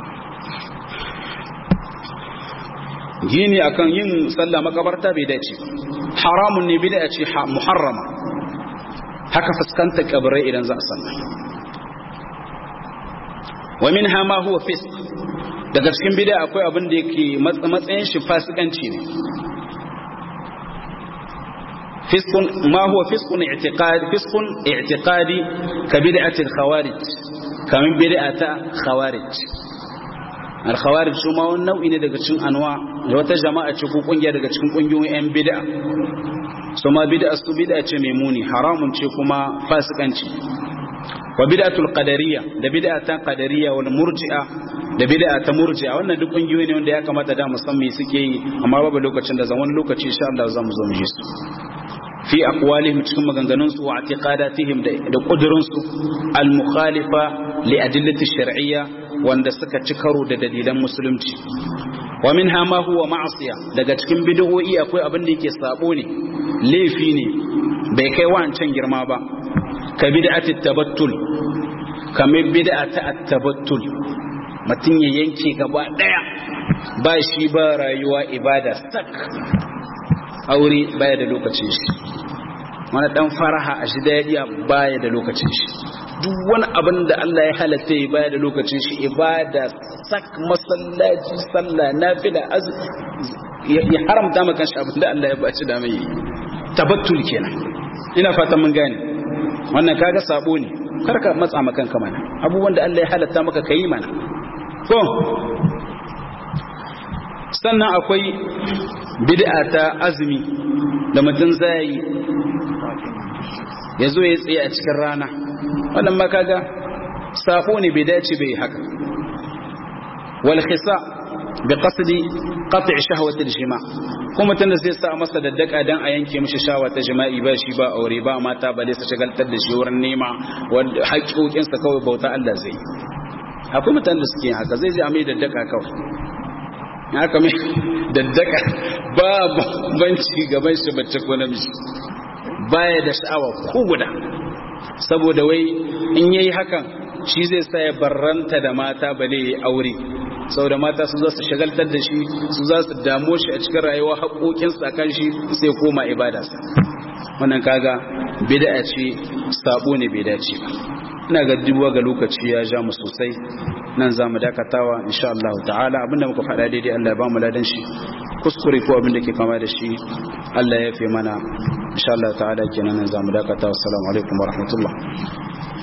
A: gini akan yin sallah makabarta bai dace haramun ne bid'a ce muharrama haka fuskantar kabarai idan za a sallah wa minha ma huwa fisq daga cikin bid'a akwai abin da yake matsayin shi fasikanci ne fiskun ma huwa fiskun i'tiqadi fiskun i'tiqadi ka bid'ati al-khawarij kamin bid'ata khawarij al-khawarij su ma wani nau'i ne daga cikin anwa da wata jama'a ce ko kungiya daga cikin kungiyoyin yan bid'a su ma bid'a su bid'a ce mai muni haramun ce kuma fasikanci wa bid'atul qadariyya da bid'atan qadariyya wal murji'a da bid'a ta murji'a wannan duk kungiyoyi ne wanda ya kamata da musamman suke yi amma babu lokacin da zan wani lokaci insha Allah za mu zo mu ji su fi aqwalihim cikin maganganun su wa i'tiqadatihim da kudurin su al mukhalifa li adillati shar'iyya wanda suka ci karo da dalilan musulunci wa minha ma huwa ma'siya daga cikin bid'o'i akwai abin da yake sabo ne laifi ne bai kai wancan girma ba ka bid'ati tabattul kamar bid'a ta at-tabattul mutum ya yanke gaba daya ba shi ba rayuwa ibada sak aure baya da lokacin shi wani dan faraha a shi dadiya baya da lokacin shi duk wani abin da Allah ya halatta ya baya da lokacin shi ibada sak masallaci sallah nafila az ya haramta maka shi abin da Allah ya baci da mai tabattul kenan ina fatan mun gane wannan kaga sabo ne karka matsa makan ka mana abubuwan da Allah ya halatta maka kai mana to sannan akwai bid'a ta azumi da mutum zai ya zo ya tsaye a cikin rana wannan ma kaga sabo ne bai dace bai haka wal khisa bi qasdi qat' shahwati al-jima kuma tunda zai sa masa daddaka dan a yanke mishi shawa ta jima'i ba shi ba aure ba mata ba dai su shagaltar da shi wurin nema wanda haƙoƙin sa kawai bauta Allah zai akwai mutanen da suke haka zai je a mai daddaka kawai haka mai daddaka ba banci gaban shi bacci ko namiji baya da sha'awa ko guda saboda wai in yayi hakan shi zai sa ya barranta da mata bale ya aure saboda mata su za su shagaltar da shi su za su damo shi a cikin rayuwa haƙoƙinsa kan shi sai koma ibadarsa wannan kaga bid'a ce sabo ne bai dace ba ina ga dubuwa ga lokaci ya ja mu sosai nan za mu dakatawa insha Allah ta'ala abinda muka faɗa daidai Allah ya ba mu ladan shi kuskure ko abinda ke kama da shi Allah ya fi mana insha Allah ta'ala kenan nan za mu dakatawa assalamu alaikum wa rahmatullah